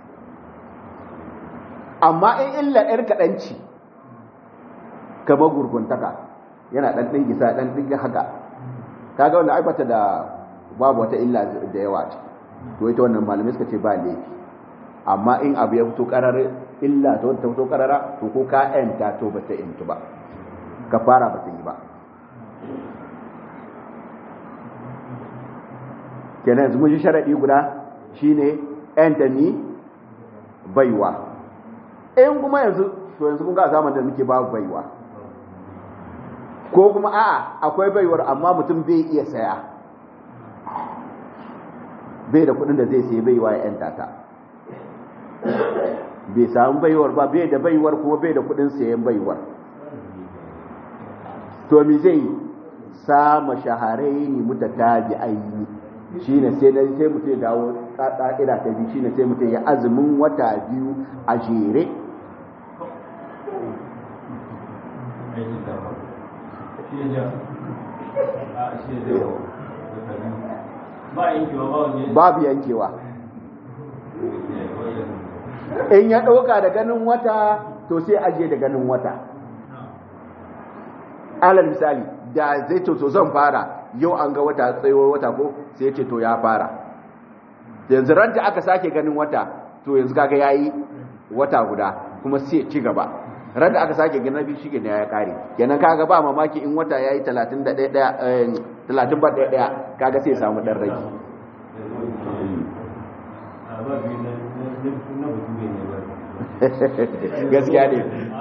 amma in illa ɗar kaɗanci kamar gurguntaka yana ɗan ɗin gisa ɗan ɗin haka kaga wanda aibata da babu wata illa da yawa ce to ita wannan malamai suka ce ba laifi amma in abu ya fito karar illa ta wata fito karara to ko ka yanta to ba ta yantu ba ka fara ba ta yi ba kenan yanzu mun ji sharaɗi guda shine yanta ni baiwa in kuma yanzu to yanzu kun ga zamanin da muke babu baiwa ko kuma a'a akwai baiwar amma mutum bai iya saya bai da kudin da zai sai baiwa ya yanta ta bai samu baiwar ba bai da baiwar kuma bai da kudin sayan baiwar to mi zai sama shaharai ne mutatabi aini shine sai na sai mutum ya dawo ka'ida ta biyu shine sai mutum ya azumin wata biyu a jere babu yankewa in ya ɗauka da ganin wata to sai aje da ganin wata alal misali da zai to zan fara yau an ga wata tsayuwar wata ko sai ce to ya fara yanzu ranta aka sake ganin wata to yanzu kaga yayi wata guda kuma sai ci gaba ran da aka sake gina biyu shi ne ya kare kenan kaga ba mamaki in wata yayi 31 30 ba daya kaga sai samu dan rage gaskiya ne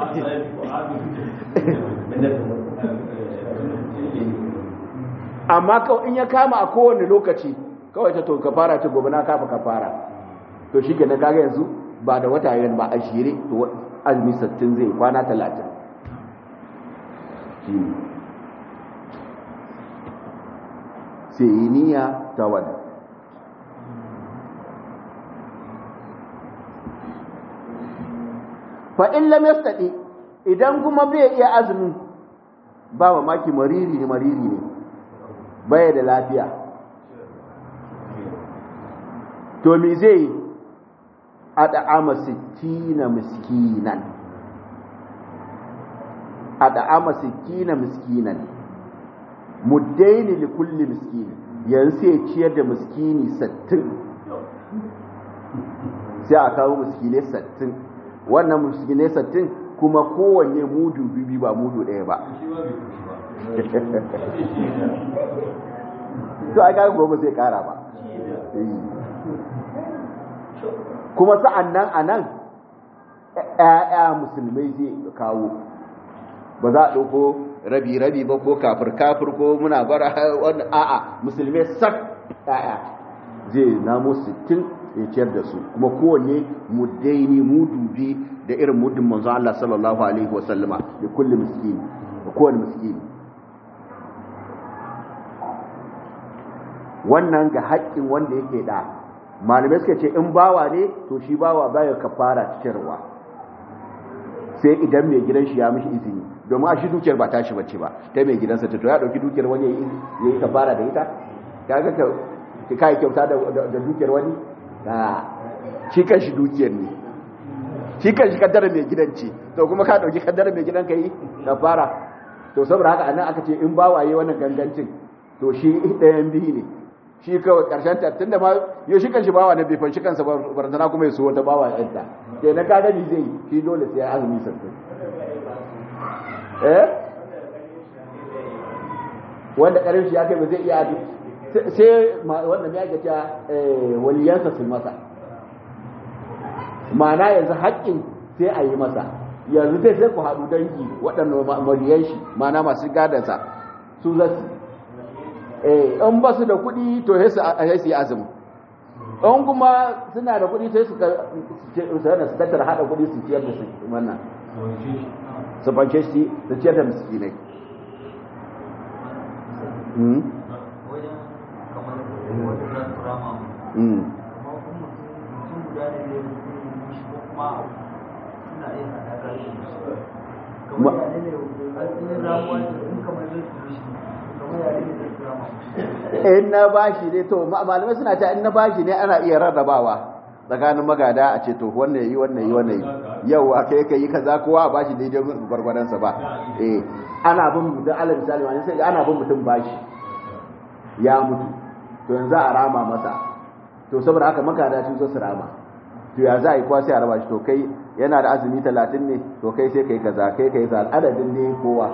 amma kawai in ya kama a kowane lokaci kawai ta to ka fara ta gobe na kafa ka fara to shi kenan kaga yanzu ba da wata yan ba a shire to azumi sattin zai kwana talatin sai yi niyya ta wani fa'in lam yastadi idan kuma bai iya azumin ba mamaki mariri ne mariri ne baya da lafiya to me zai yi a da'ama sittina miskinan a da'ama sittina miskinan muddaini li kulli miskini yanzu sai ciyar da miskini sattin sai a kawo miskinai sattin wannan miskinai sattin kuma kowanne mudu bibi ba mudu ɗaya ba to a kaga gobe sai kara ba kuma sa'an nan a nan ‘ya'ya musulmai zai kawo ba za a ɗauko rabi-rabi ba ko kafir-kafir ko muna bara wani a'a musulmai sak ‘ya'ya zai namo 60 ya ciyar da su kuma kowanne muddaini mudu bi da irin muddin manzo Allah sallallahu alaihi wasallama da kulli miskini da kowanne miskini wannan ga haƙƙin wanda yake da malamai suka ce in bawa ne to shi bawa baya kafara ciyarwa sai idan mai gidan shi ya mishi izini domin a shi dukiyar ba tashi bace ba ta mai gidansa ta to ya dauki dukiyar wani ya yi kafara da ita kaga ka ki kai kyauta da da dukiyar wani a shi kan shi dukiyar ne shi kan shi kaddara mai gidan ce to kuma ka dauki kaddara mai gidan ka yi kafara to saboda haka anan aka ce in bawa yayi wannan gangancin to shi ɗayan biyu ne shi kawai karshen ta tunda ma yau shi kanshi bawa na bifan shi kansa barantana kuma ya so wata bawa yanta sai na ka gani zai shi dole sai ya azumi sattin eh wanda karin shi ya kai ba zai iya sai wanda mai ake cewa waliyansa su masa ma'ana yanzu haƙƙin sai a yi masa yanzu dai sai ku haɗu dangi waɗanda mariyan shi ma'ana masu gadansa su zasu in ba su da kuɗi to sai su yi azumi in kuma suna da kuɗi sai su tattara haɗa kuɗi su ciyar da su wannan su fanke shi su ciyar da miskinai in na bashi ne to malamai suna ta in na bashi ne ana iya rarrabawa tsakanin magada a ce to wannan yi wannan yi wannan yi yau a kai kai kaza kowa a bashi daidai gwargwadon sa ba eh ana bin mutum alal misali wani sai ana bin mutum bashi ya mutu to yanzu a rama masa to saboda haka magada sun zo su rama to ya za a yi kwa sai a raba shi to kai yana da azumi talatin ne to kai sai kai kaza kai kai kaza adadin ne kowa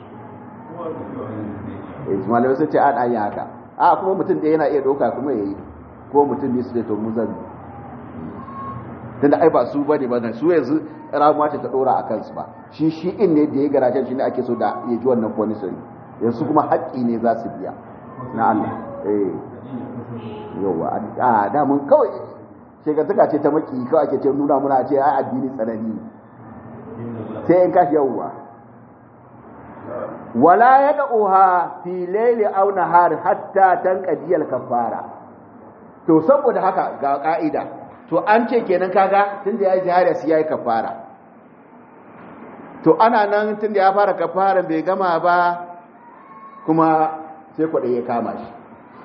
malamai sun ce an an yi haka a kuma mutum ɗaya yana iya ɗauka kuma ya yi ko mutum ne su da to muzan tunda ai ba su ba ne ba su yanzu ramuwa ce ta ɗora a kansu ba shi shi in ne da ya garajen shi ne ake so da ya ji wannan ponisari yanzu kuma haƙƙi ne za su biya na Allah eh yawa a damun kawai shekataka ce ta maki kawai ake ce nuna muna ce ai addini tsanani sai in kashi yawwa wala ya da'uha fi laili aw nahar hatta tanqadi al-kaffara to saboda haka ga ka'ida to an ce kenan kaga tunda yayi jihar sai yayi kafara to ana nan tunda ya fara kafara bai gama ba kuma sai kwade ya kama shi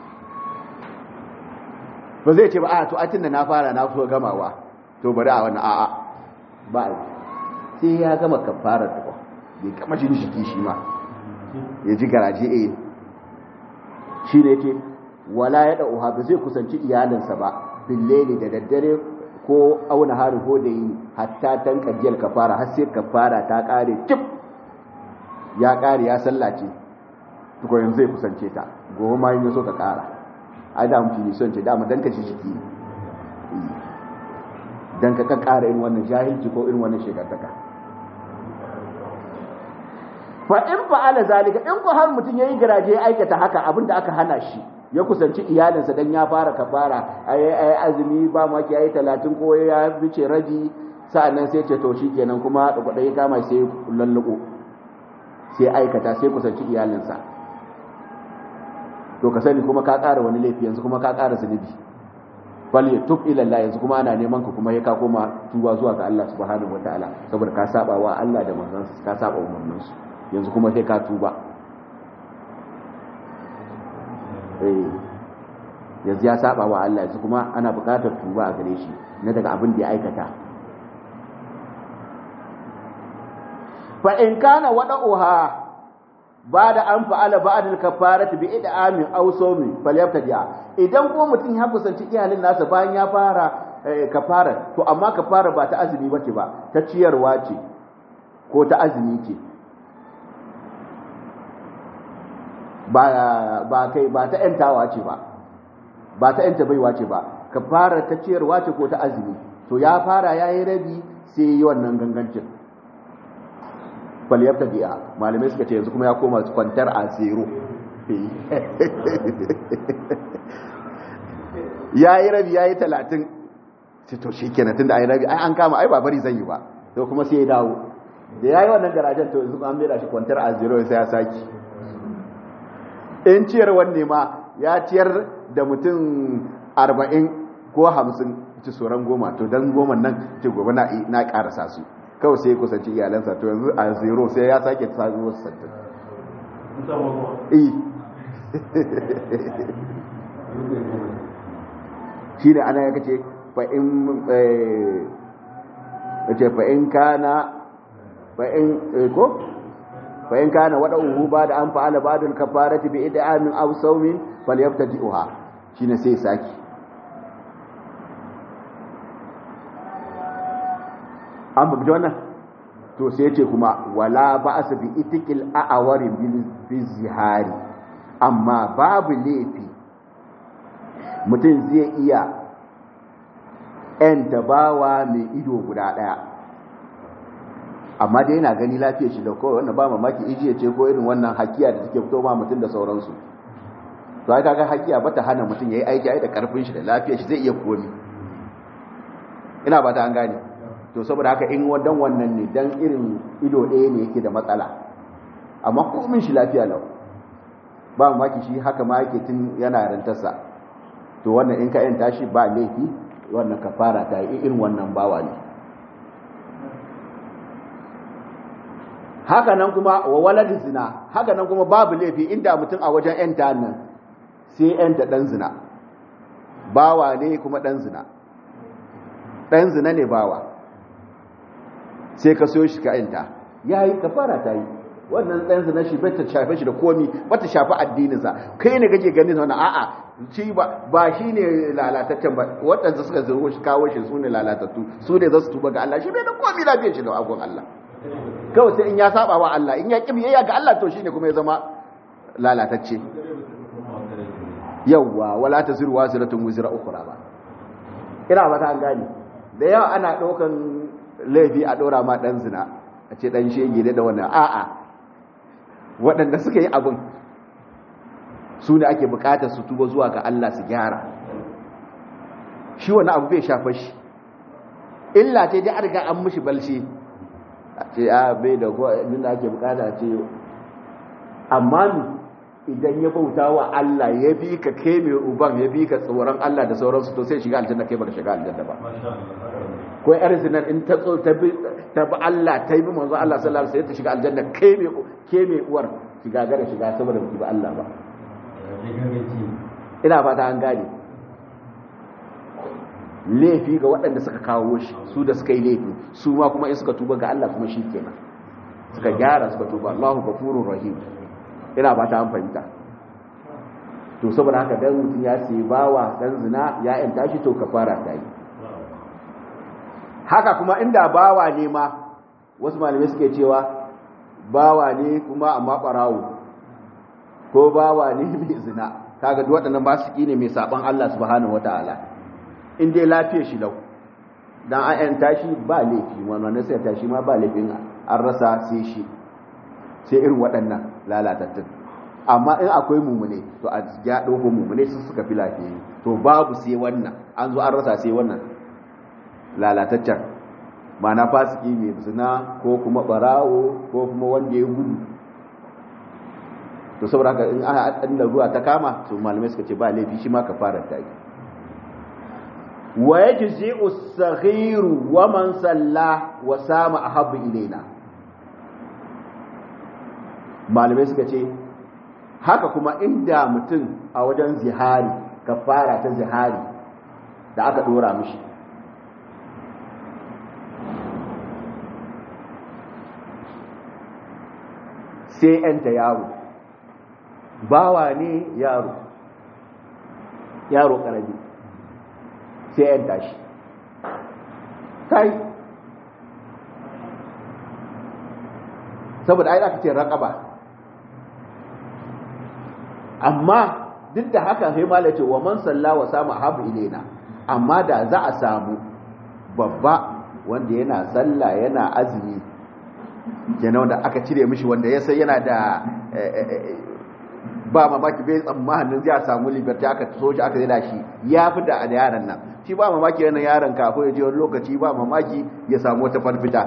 ba zai ce ba a to a tunda na fara na so gamawa to bari a wannan a'a ba sai ya gama kafarar ta bai kama shi shi shi ma ya ji garaje eh shi ne ke wala ya da'uha ba zai kusanci iyalinsa ba billeli da daddare ko auna hari ko da yi hatta tan kajiyar kafara har sai kafara ta kare cip ya kare ya sallace tuko yanzu zai kusance ta gobe ma yin so ka kara ai da mutum ne son ce dama dan ka shi shiki dan ka kara irin wannan jahilci ko irin wannan shekartaka fa in fa'ala zalika in ko har mutum yayi garaje ya aikata haka abinda aka hana shi ya kusanci iyalinsa dan ya fara kafara ai ai azumi ba ma ki yayi 30 ko ya bice rabi sa'annan sai ce to shikenan kuma da kudai kama sai lalluko sai aikata sai kusanci iyalinsa to ka sani kuma ka ƙara wani laifi yanzu kuma ka ƙara zunubi bal yatub ila Allah yanzu kuma ana neman ka kuma ya ka koma tuba zuwa ga Allah subhanahu wataala saboda ka saba wa Allah da manzon ka saba umarnin su yanzu kuma sai ka tuba eh yanzu ya saba wa Allah yanzu kuma ana buƙatar tuba a gare shi na daga abin da ya aikata fa in kana wada'uha ba da an fa'ala ba'adul kafarati bi id'amin aw sawmi falyabtadi'a idan ko mutum ya kusanci iyalin nasa bayan ya fara kafara to amma kafara ba ta azumi bace ba ta ciyarwa ce ko ta azumi ce ba ba kai ba ta yantawa ce ba ba ta yanta baiwa ce ba kafara ta ciyarwa ce ko ta azumi to ya fara yayi rabi sai yi wannan gangancin faliyarta biya malamai suka ce yanzu kuma ya koma kwantar a zero ya yi rabi ya yi talatin ce to shi kenan tun da ai rabi ai an kama ai ba bari zan yi ba to kuma sai ya dawo da ya yi wannan garajen to yanzu an mera shi kwantar a zero sai ya saki in ciyar wanne ma ya ciyar da mutum arba'in ko hamsin ci tsoron goma to don goma nan ce gobe na karasa su kawai sai kusanci iyalansa to yanzu a zero sai ya sake sami wasu sattin shi ne ana yaka ce fa'in kana fa'in ko fa'in kana waɗannan ba da an fa'ala ba da kafarati bi idamin aw sawmin falyabtadi'uha shine sai saki an babu wannan to sai yace kuma wala ba'as bi itikil a'awari bil zihari amma babu laifi mutum zai iya ‘yan tabawa mai ido guda ɗaya amma dai yana gani lafiyar shi da kawai wannan ba mamaki ijiya ce ko irin wannan hakiya da take fito ma mutum da sauransu to ai kaga hakiya ba ta hana mutum yayi aiki ai da karfin shi da lafiyar shi zai iya komi ina ba ta an gane to saboda haka in wadan wannan ne dan irin ido ɗaya ne yake da matsala amma komin shi lafiya lau ba mamaki shi haka ma yake tun yana rantarsa to wannan in ka yanta shi ba laifi wannan kafara ta yi irin wannan bawa ne haka nan kuma wa walad zina haka nan kuma babu laifi inda mutum a wajen yanta nan sai yanta dan zina bawa ne kuma dan zina dan zina ne bawa sai ka so shi ka yanta yayi kafara ta yi wannan dan zina shi bai ta shafe shi da komi ba ta shafi addininsa kai ne kake ganin wannan a'a shi ba ba shi ne lalataccen ba waɗanda suka zo shi kawo shi su ne lalatattu su ne za su tuba ga Allah shi bai da komi lafiyar shi da agon Allah kawai sai in ya saba wa Allah in ya ƙi biyayya ga Allah to shine kuma ya zama lalatacce yawwa wala taziru waziratun wizra ukhra ba ina ba ta gani da yawa ana ɗaukan laifi a ɗora ma ɗan zina a ce ɗan shege da wannan a'a waɗanda suka yi abin su ne ake buƙatar su tuba zuwa ga Allah su gyara shi wani abu bai shafa shi illa ce dai an riga an mishi balshi a ce a bai da abin da ake bukata ce amma ni idan ya bauta wa Allah ya bi ka kai mai uban ya bi ka tsoron Allah da sauransu to sai shiga aljanna kai baka shiga aljanna ba ko yar zinar in ta tso ta bi ta bi Allah ta yi manzo Allah sallallahu alaihi wasallam ta shiga aljanna kai mai ke mai uwar shiga gara shiga saboda ba Allah ba ina fata an gane laifi ga waɗanda suka kawo shi su da suka yi laifi su ma kuma in suka tuba ga Allah kuma shi kenan suka gyara suka tuba Allahu gafurur rahim ina ba ta an fahimta to saboda haka dan mutum ya sai bawa dan zina ya yanta shi to kafara ta yi haka kuma inda bawa ne ma wasu malamai suke cewa bawa ne kuma amma ɓarawo ko bawa ne mai zina kaga duk waɗannan ba su ne mai saban Allah subhanahu wataala in dai lafiyar shi lau dan an yanta shi ba laifi wannan sai ta shi ma ba laifin an rasa sai shi sai irin waɗannan lalatattun amma in akwai mumune to a ya ɗauko mumune su suka fi lafiya to babu sai wannan an zo an rasa sai wannan lalataccen ma'ana fasiki mai zina ko kuma ɓarawo ko kuma wanda ya gudu to saboda haka in aka ɗan ruwa ta kama to malamai suka ce ba laifi shi ma ka fara ta yi wa yajzi'u as-saghiru wa man salla wa sama ahabbu ilaina malamai suka ce haka kuma inda mutum a wajen zihari kafara ta zihari da aka dora mishi sai yanta yaro bawa ne yaro yaro karami sai yanta shi kai saboda ai aka ce raƙaba amma duk da haka sai malai ce wa man salla wa samu habu ilaina amma da za a samu babba wanda yana sallah yana azumi kenan wanda aka cire mishi wanda ya sai yana da ba mamaki bai tsammanin zai samu liberty aka so shi aka zai shi ya fi da yaran nan shi ba mamaki yana yaron ka ko ya je wani lokaci ba mamaki ya samu wata farfita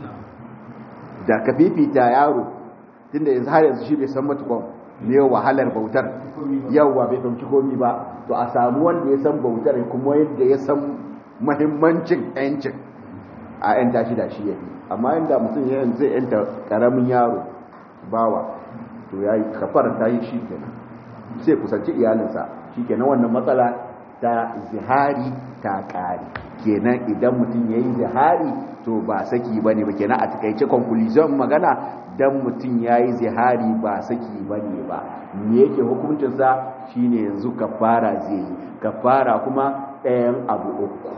da ka fifita yaro tunda yanzu har yanzu shi bai san matukon ne wahalar bautar yawwa bai ɗauki komi ba to a samu wanda ya san bautar kuma yadda ya san mahimmancin yancin a yan tashi da shi yafi amma inda mutum ya zai yanta karamin yaro bawa to ya yi kafar ta yi shi kenan sai kusanci iyalinsa shi kenan wannan matsala ta zihari ta ƙari kenan idan mutum ya yi zihari to ba saki ba ne ba kenan a takaice conclusion magana dan mutum ya yi zihari ba saki ba ne ba me yake hukuncinsa shine yanzu kafara zai yi kafara kuma ɗayan abu uku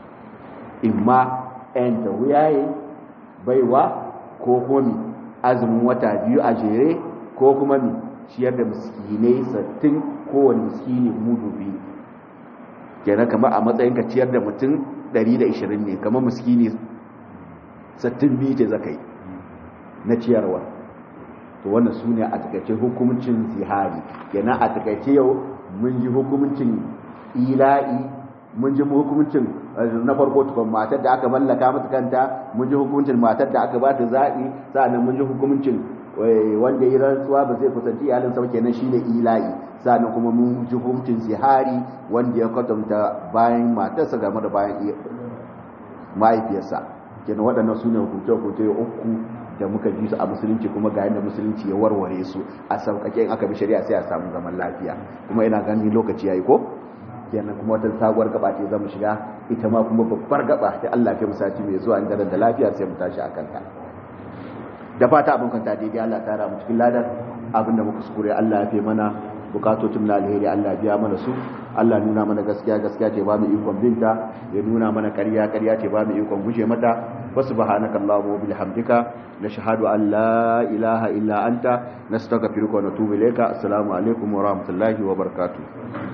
imma ɗayan ta wuyaye baiwa ko komi azumin wata biyu a jere ko kuma mi ciyar da miskinai sattin kowane miskini mudu biyu kenan kamar a matsayin ka ciyar da mutum 120 ne kamar miskini sattin biyu ce zakai na ciyarwa to wannan su ne a takaice hukumcin zihari kenan a takaice yau mun ji hukumcin ila'i mun ji hukumcin na farko tukun matar da aka mallaka mata kanta mun ji hukumcin matar da aka ba ta zaɓi sa'annan mun ji hukumcin wanda ya rantsuwa ba zai kusanci iyalinsa ba kenan shine ila'i sa'annan kuma mun ji hukumcin zihari wanda ya kwatanta bayan matarsa game da bayan mahaifiyarsa kenan waɗannan su ne hukunce-hukunce uku da muka ji su a musulunci kuma ga yadda musulunci ya warware su a sauƙaƙe in aka bi shari'a sai a samu zaman lafiya kuma ina gani lokaci yayi ko kenan kuma wata sabuwar gaba ce zamu shiga ita ma kuma babbar gaba da Allah kai musati mai zuwa inda da lafiya sai mu tashi akan ta da fata abin kanta daidai Allah ta ra mu cikin ladar abin da muka sukure Allah ya fi mana bukatocin na alheri Allah biya mana su Allah nuna mana gaskiya gaskiya ce ba mu ikon binta ya nuna mana ƙarya ƙarya ce ba mu ikon guje mata وسبحانك اللهم وبحمدك نشهد أن لا إله إلا أنت نستغفرك ونتوب إليك السلام عليكم ورحمة الله وبركاته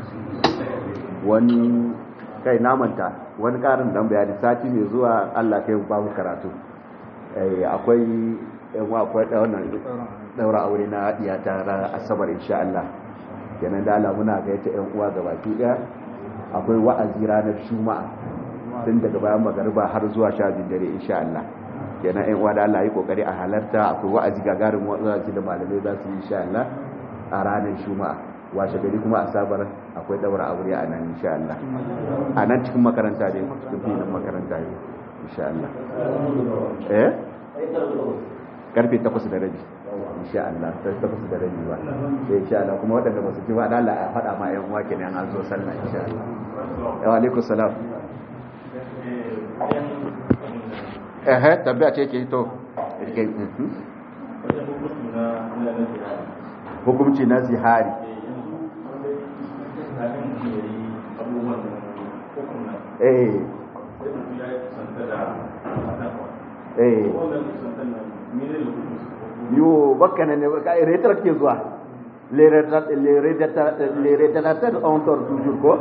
wani kai namanta wani karin dan bayani sati mai zuwa Allah kai ba mu karatu akwai yan akwai wannan daura aure na diya ta asabar insha Allah kenan da Allah muna ga yace yan uwa gabaki daya akwai wa'azi ranar juma'a tun daga bayan magariba har zuwa sha biyu dare insha Allah kenan ɗan uwa da Allah yi kokari a halarta akwai wa'azi gagarin wa'azi da malamai za su yi insha Allah a ranar Juma'a washe gari kuma asabar akwai daura aure a nan insha Allah a nan cikin makaranta ne cikin filin makaranta ne insha Allah eh karfe 8 da rabi insha Allah ta 8 da rabi ba sai insha Allah kuma waɗanda ba su ji ba da Allah ya faɗa ma ƴan uwa kenan an zo sallah insha Allah wa alaikum salam ehe tabbia ce ke to hukumci na zihari eh eh yo baka ne ka retrat ke zuwa les retraités les retraités les retraités ont tort toujours ko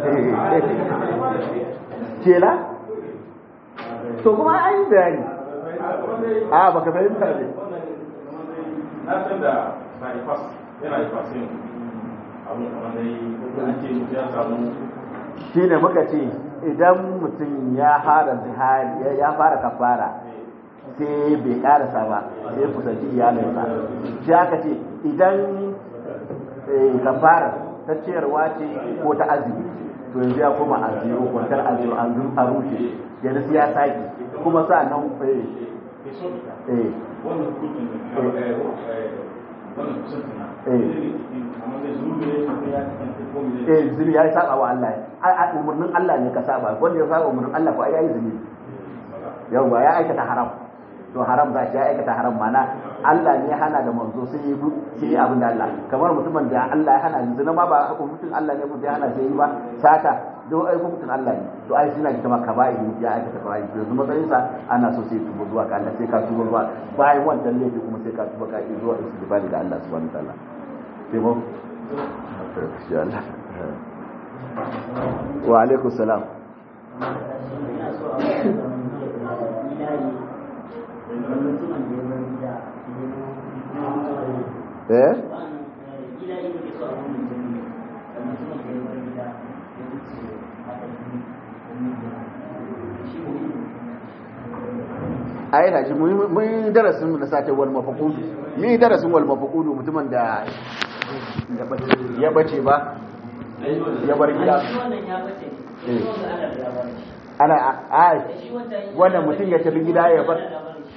tu es là to kuma an yi bayani a baka fahimta ne na san da bypass yana bypassin abin kamar dai an ce mutum ya samu shi ne muka ce idan mutum ya fara zihari ya fara kafara sai bai karasa ba sai kusanci iyalinsa shi aka ce idan kafara ta ciyarwa ce ko ta azumi to yanzu ya koma a zero kwantar a zero an a rushe yanzu sai ya sake kuma sa nan eh eh wannan kudin wannan kusantin na Eh. amma zai zuru ne ko ya kasance ko me eh zuri ya saba wa Allah a a umurnin Allah ne ka saba wanda ya saba umurnin Allah ko ai yayi zuri yau ba ya aikata haram to haram za shi ya aikata haram mana Allah ne ya hana da manzo sai yi sai yi abin da Allah kamar mutumin da Allah ya hana zina ma ba hukuncin Allah ne mutum ya hana sai yi ba sata do ai hukuncin Allah ne to ai suna ji kamar kaba'i ya aikata kaba'i to yanzu matsayin sa ana so sai tuba zuwa ga Allah sai ka tuba zuwa bayan wannan laifi kuma sai ka tuba ka yi zuwa istighfari da Allah subhanahu wa ta'ala sai mu insha Allah wa alaikum salam eh a yana ji mun darasin na sace wal mafaqudu ni darasin wal mafaqudu mutumin da ya bace ba ya bar gida ana a wannan mutum ya tafi gida ya bar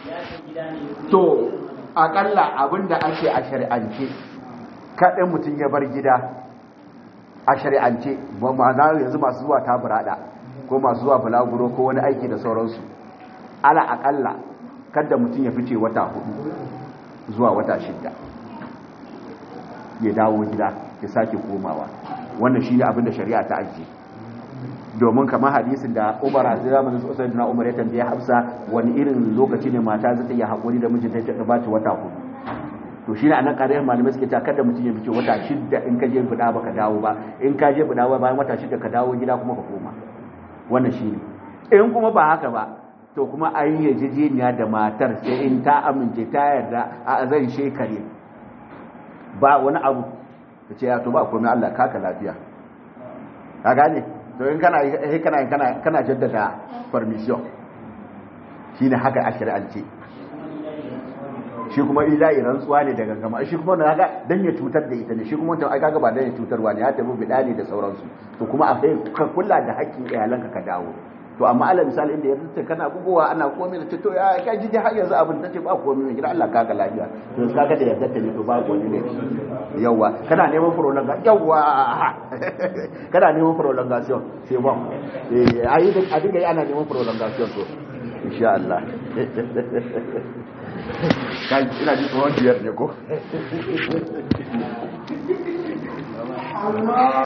to akalla abinda ake a shari'ance kaɗin mutum ya bar gida a shari'ance ba ma'ana yanzu masu zuwa taburada ko masu zuwa bulaguro ko wani aiki da sauransu ala akalla kada mutum ya fice wata hudu zuwa wata shidda ya dawo gida ya sake komawa wannan shi ne abinda shari'a ta ajiye domin kamar hadisin da umar a zamanin sosai na umar ya tambaye hafsa wani irin lokaci ne mata zata iya haƙuri da mijinta ta ba ta wata hudu to shi ne a nan ƙariyar malamai suke ta kada mutum ya fice wata shidda in ka je buɗa ba ka dawo ba in ka je buɗa ba bayan wata shidda ka dawo gida kuma ka koma wannan shi ne in kuma ba haka ba to kuma an yi yarjejeniya da matar sai in ta amince ta yarda a zan shekare ba wani abu ta ce ya to ba komai Allah kaka lafiya ka gane to in kana kana kana kana jaddada permission shine haka a shari'ance shi kuma ilahi rantsuwa ne daga gama shi kuma na ga dan ya cutar da ita ne shi kuma ai kaga ba dan ya cutarwa ne ya tafi bida ne da sauransu to kuma a kai ka kula da haƙƙin iyalanka ka dawo to amma alal misali inda yanzu ce kana bugowa ana komai da ce to ya kai ji har yanzu abin ta ce ba komai ne gida Allah kaga lafiya to kaga da yarda ta ne to ba komai ne yawa kana neman prolongation yawa kana neman prolongation sai ba eh ayi da a dinga ana neman prolongation to insha Allah kai ina ji tsohon biyar ne ko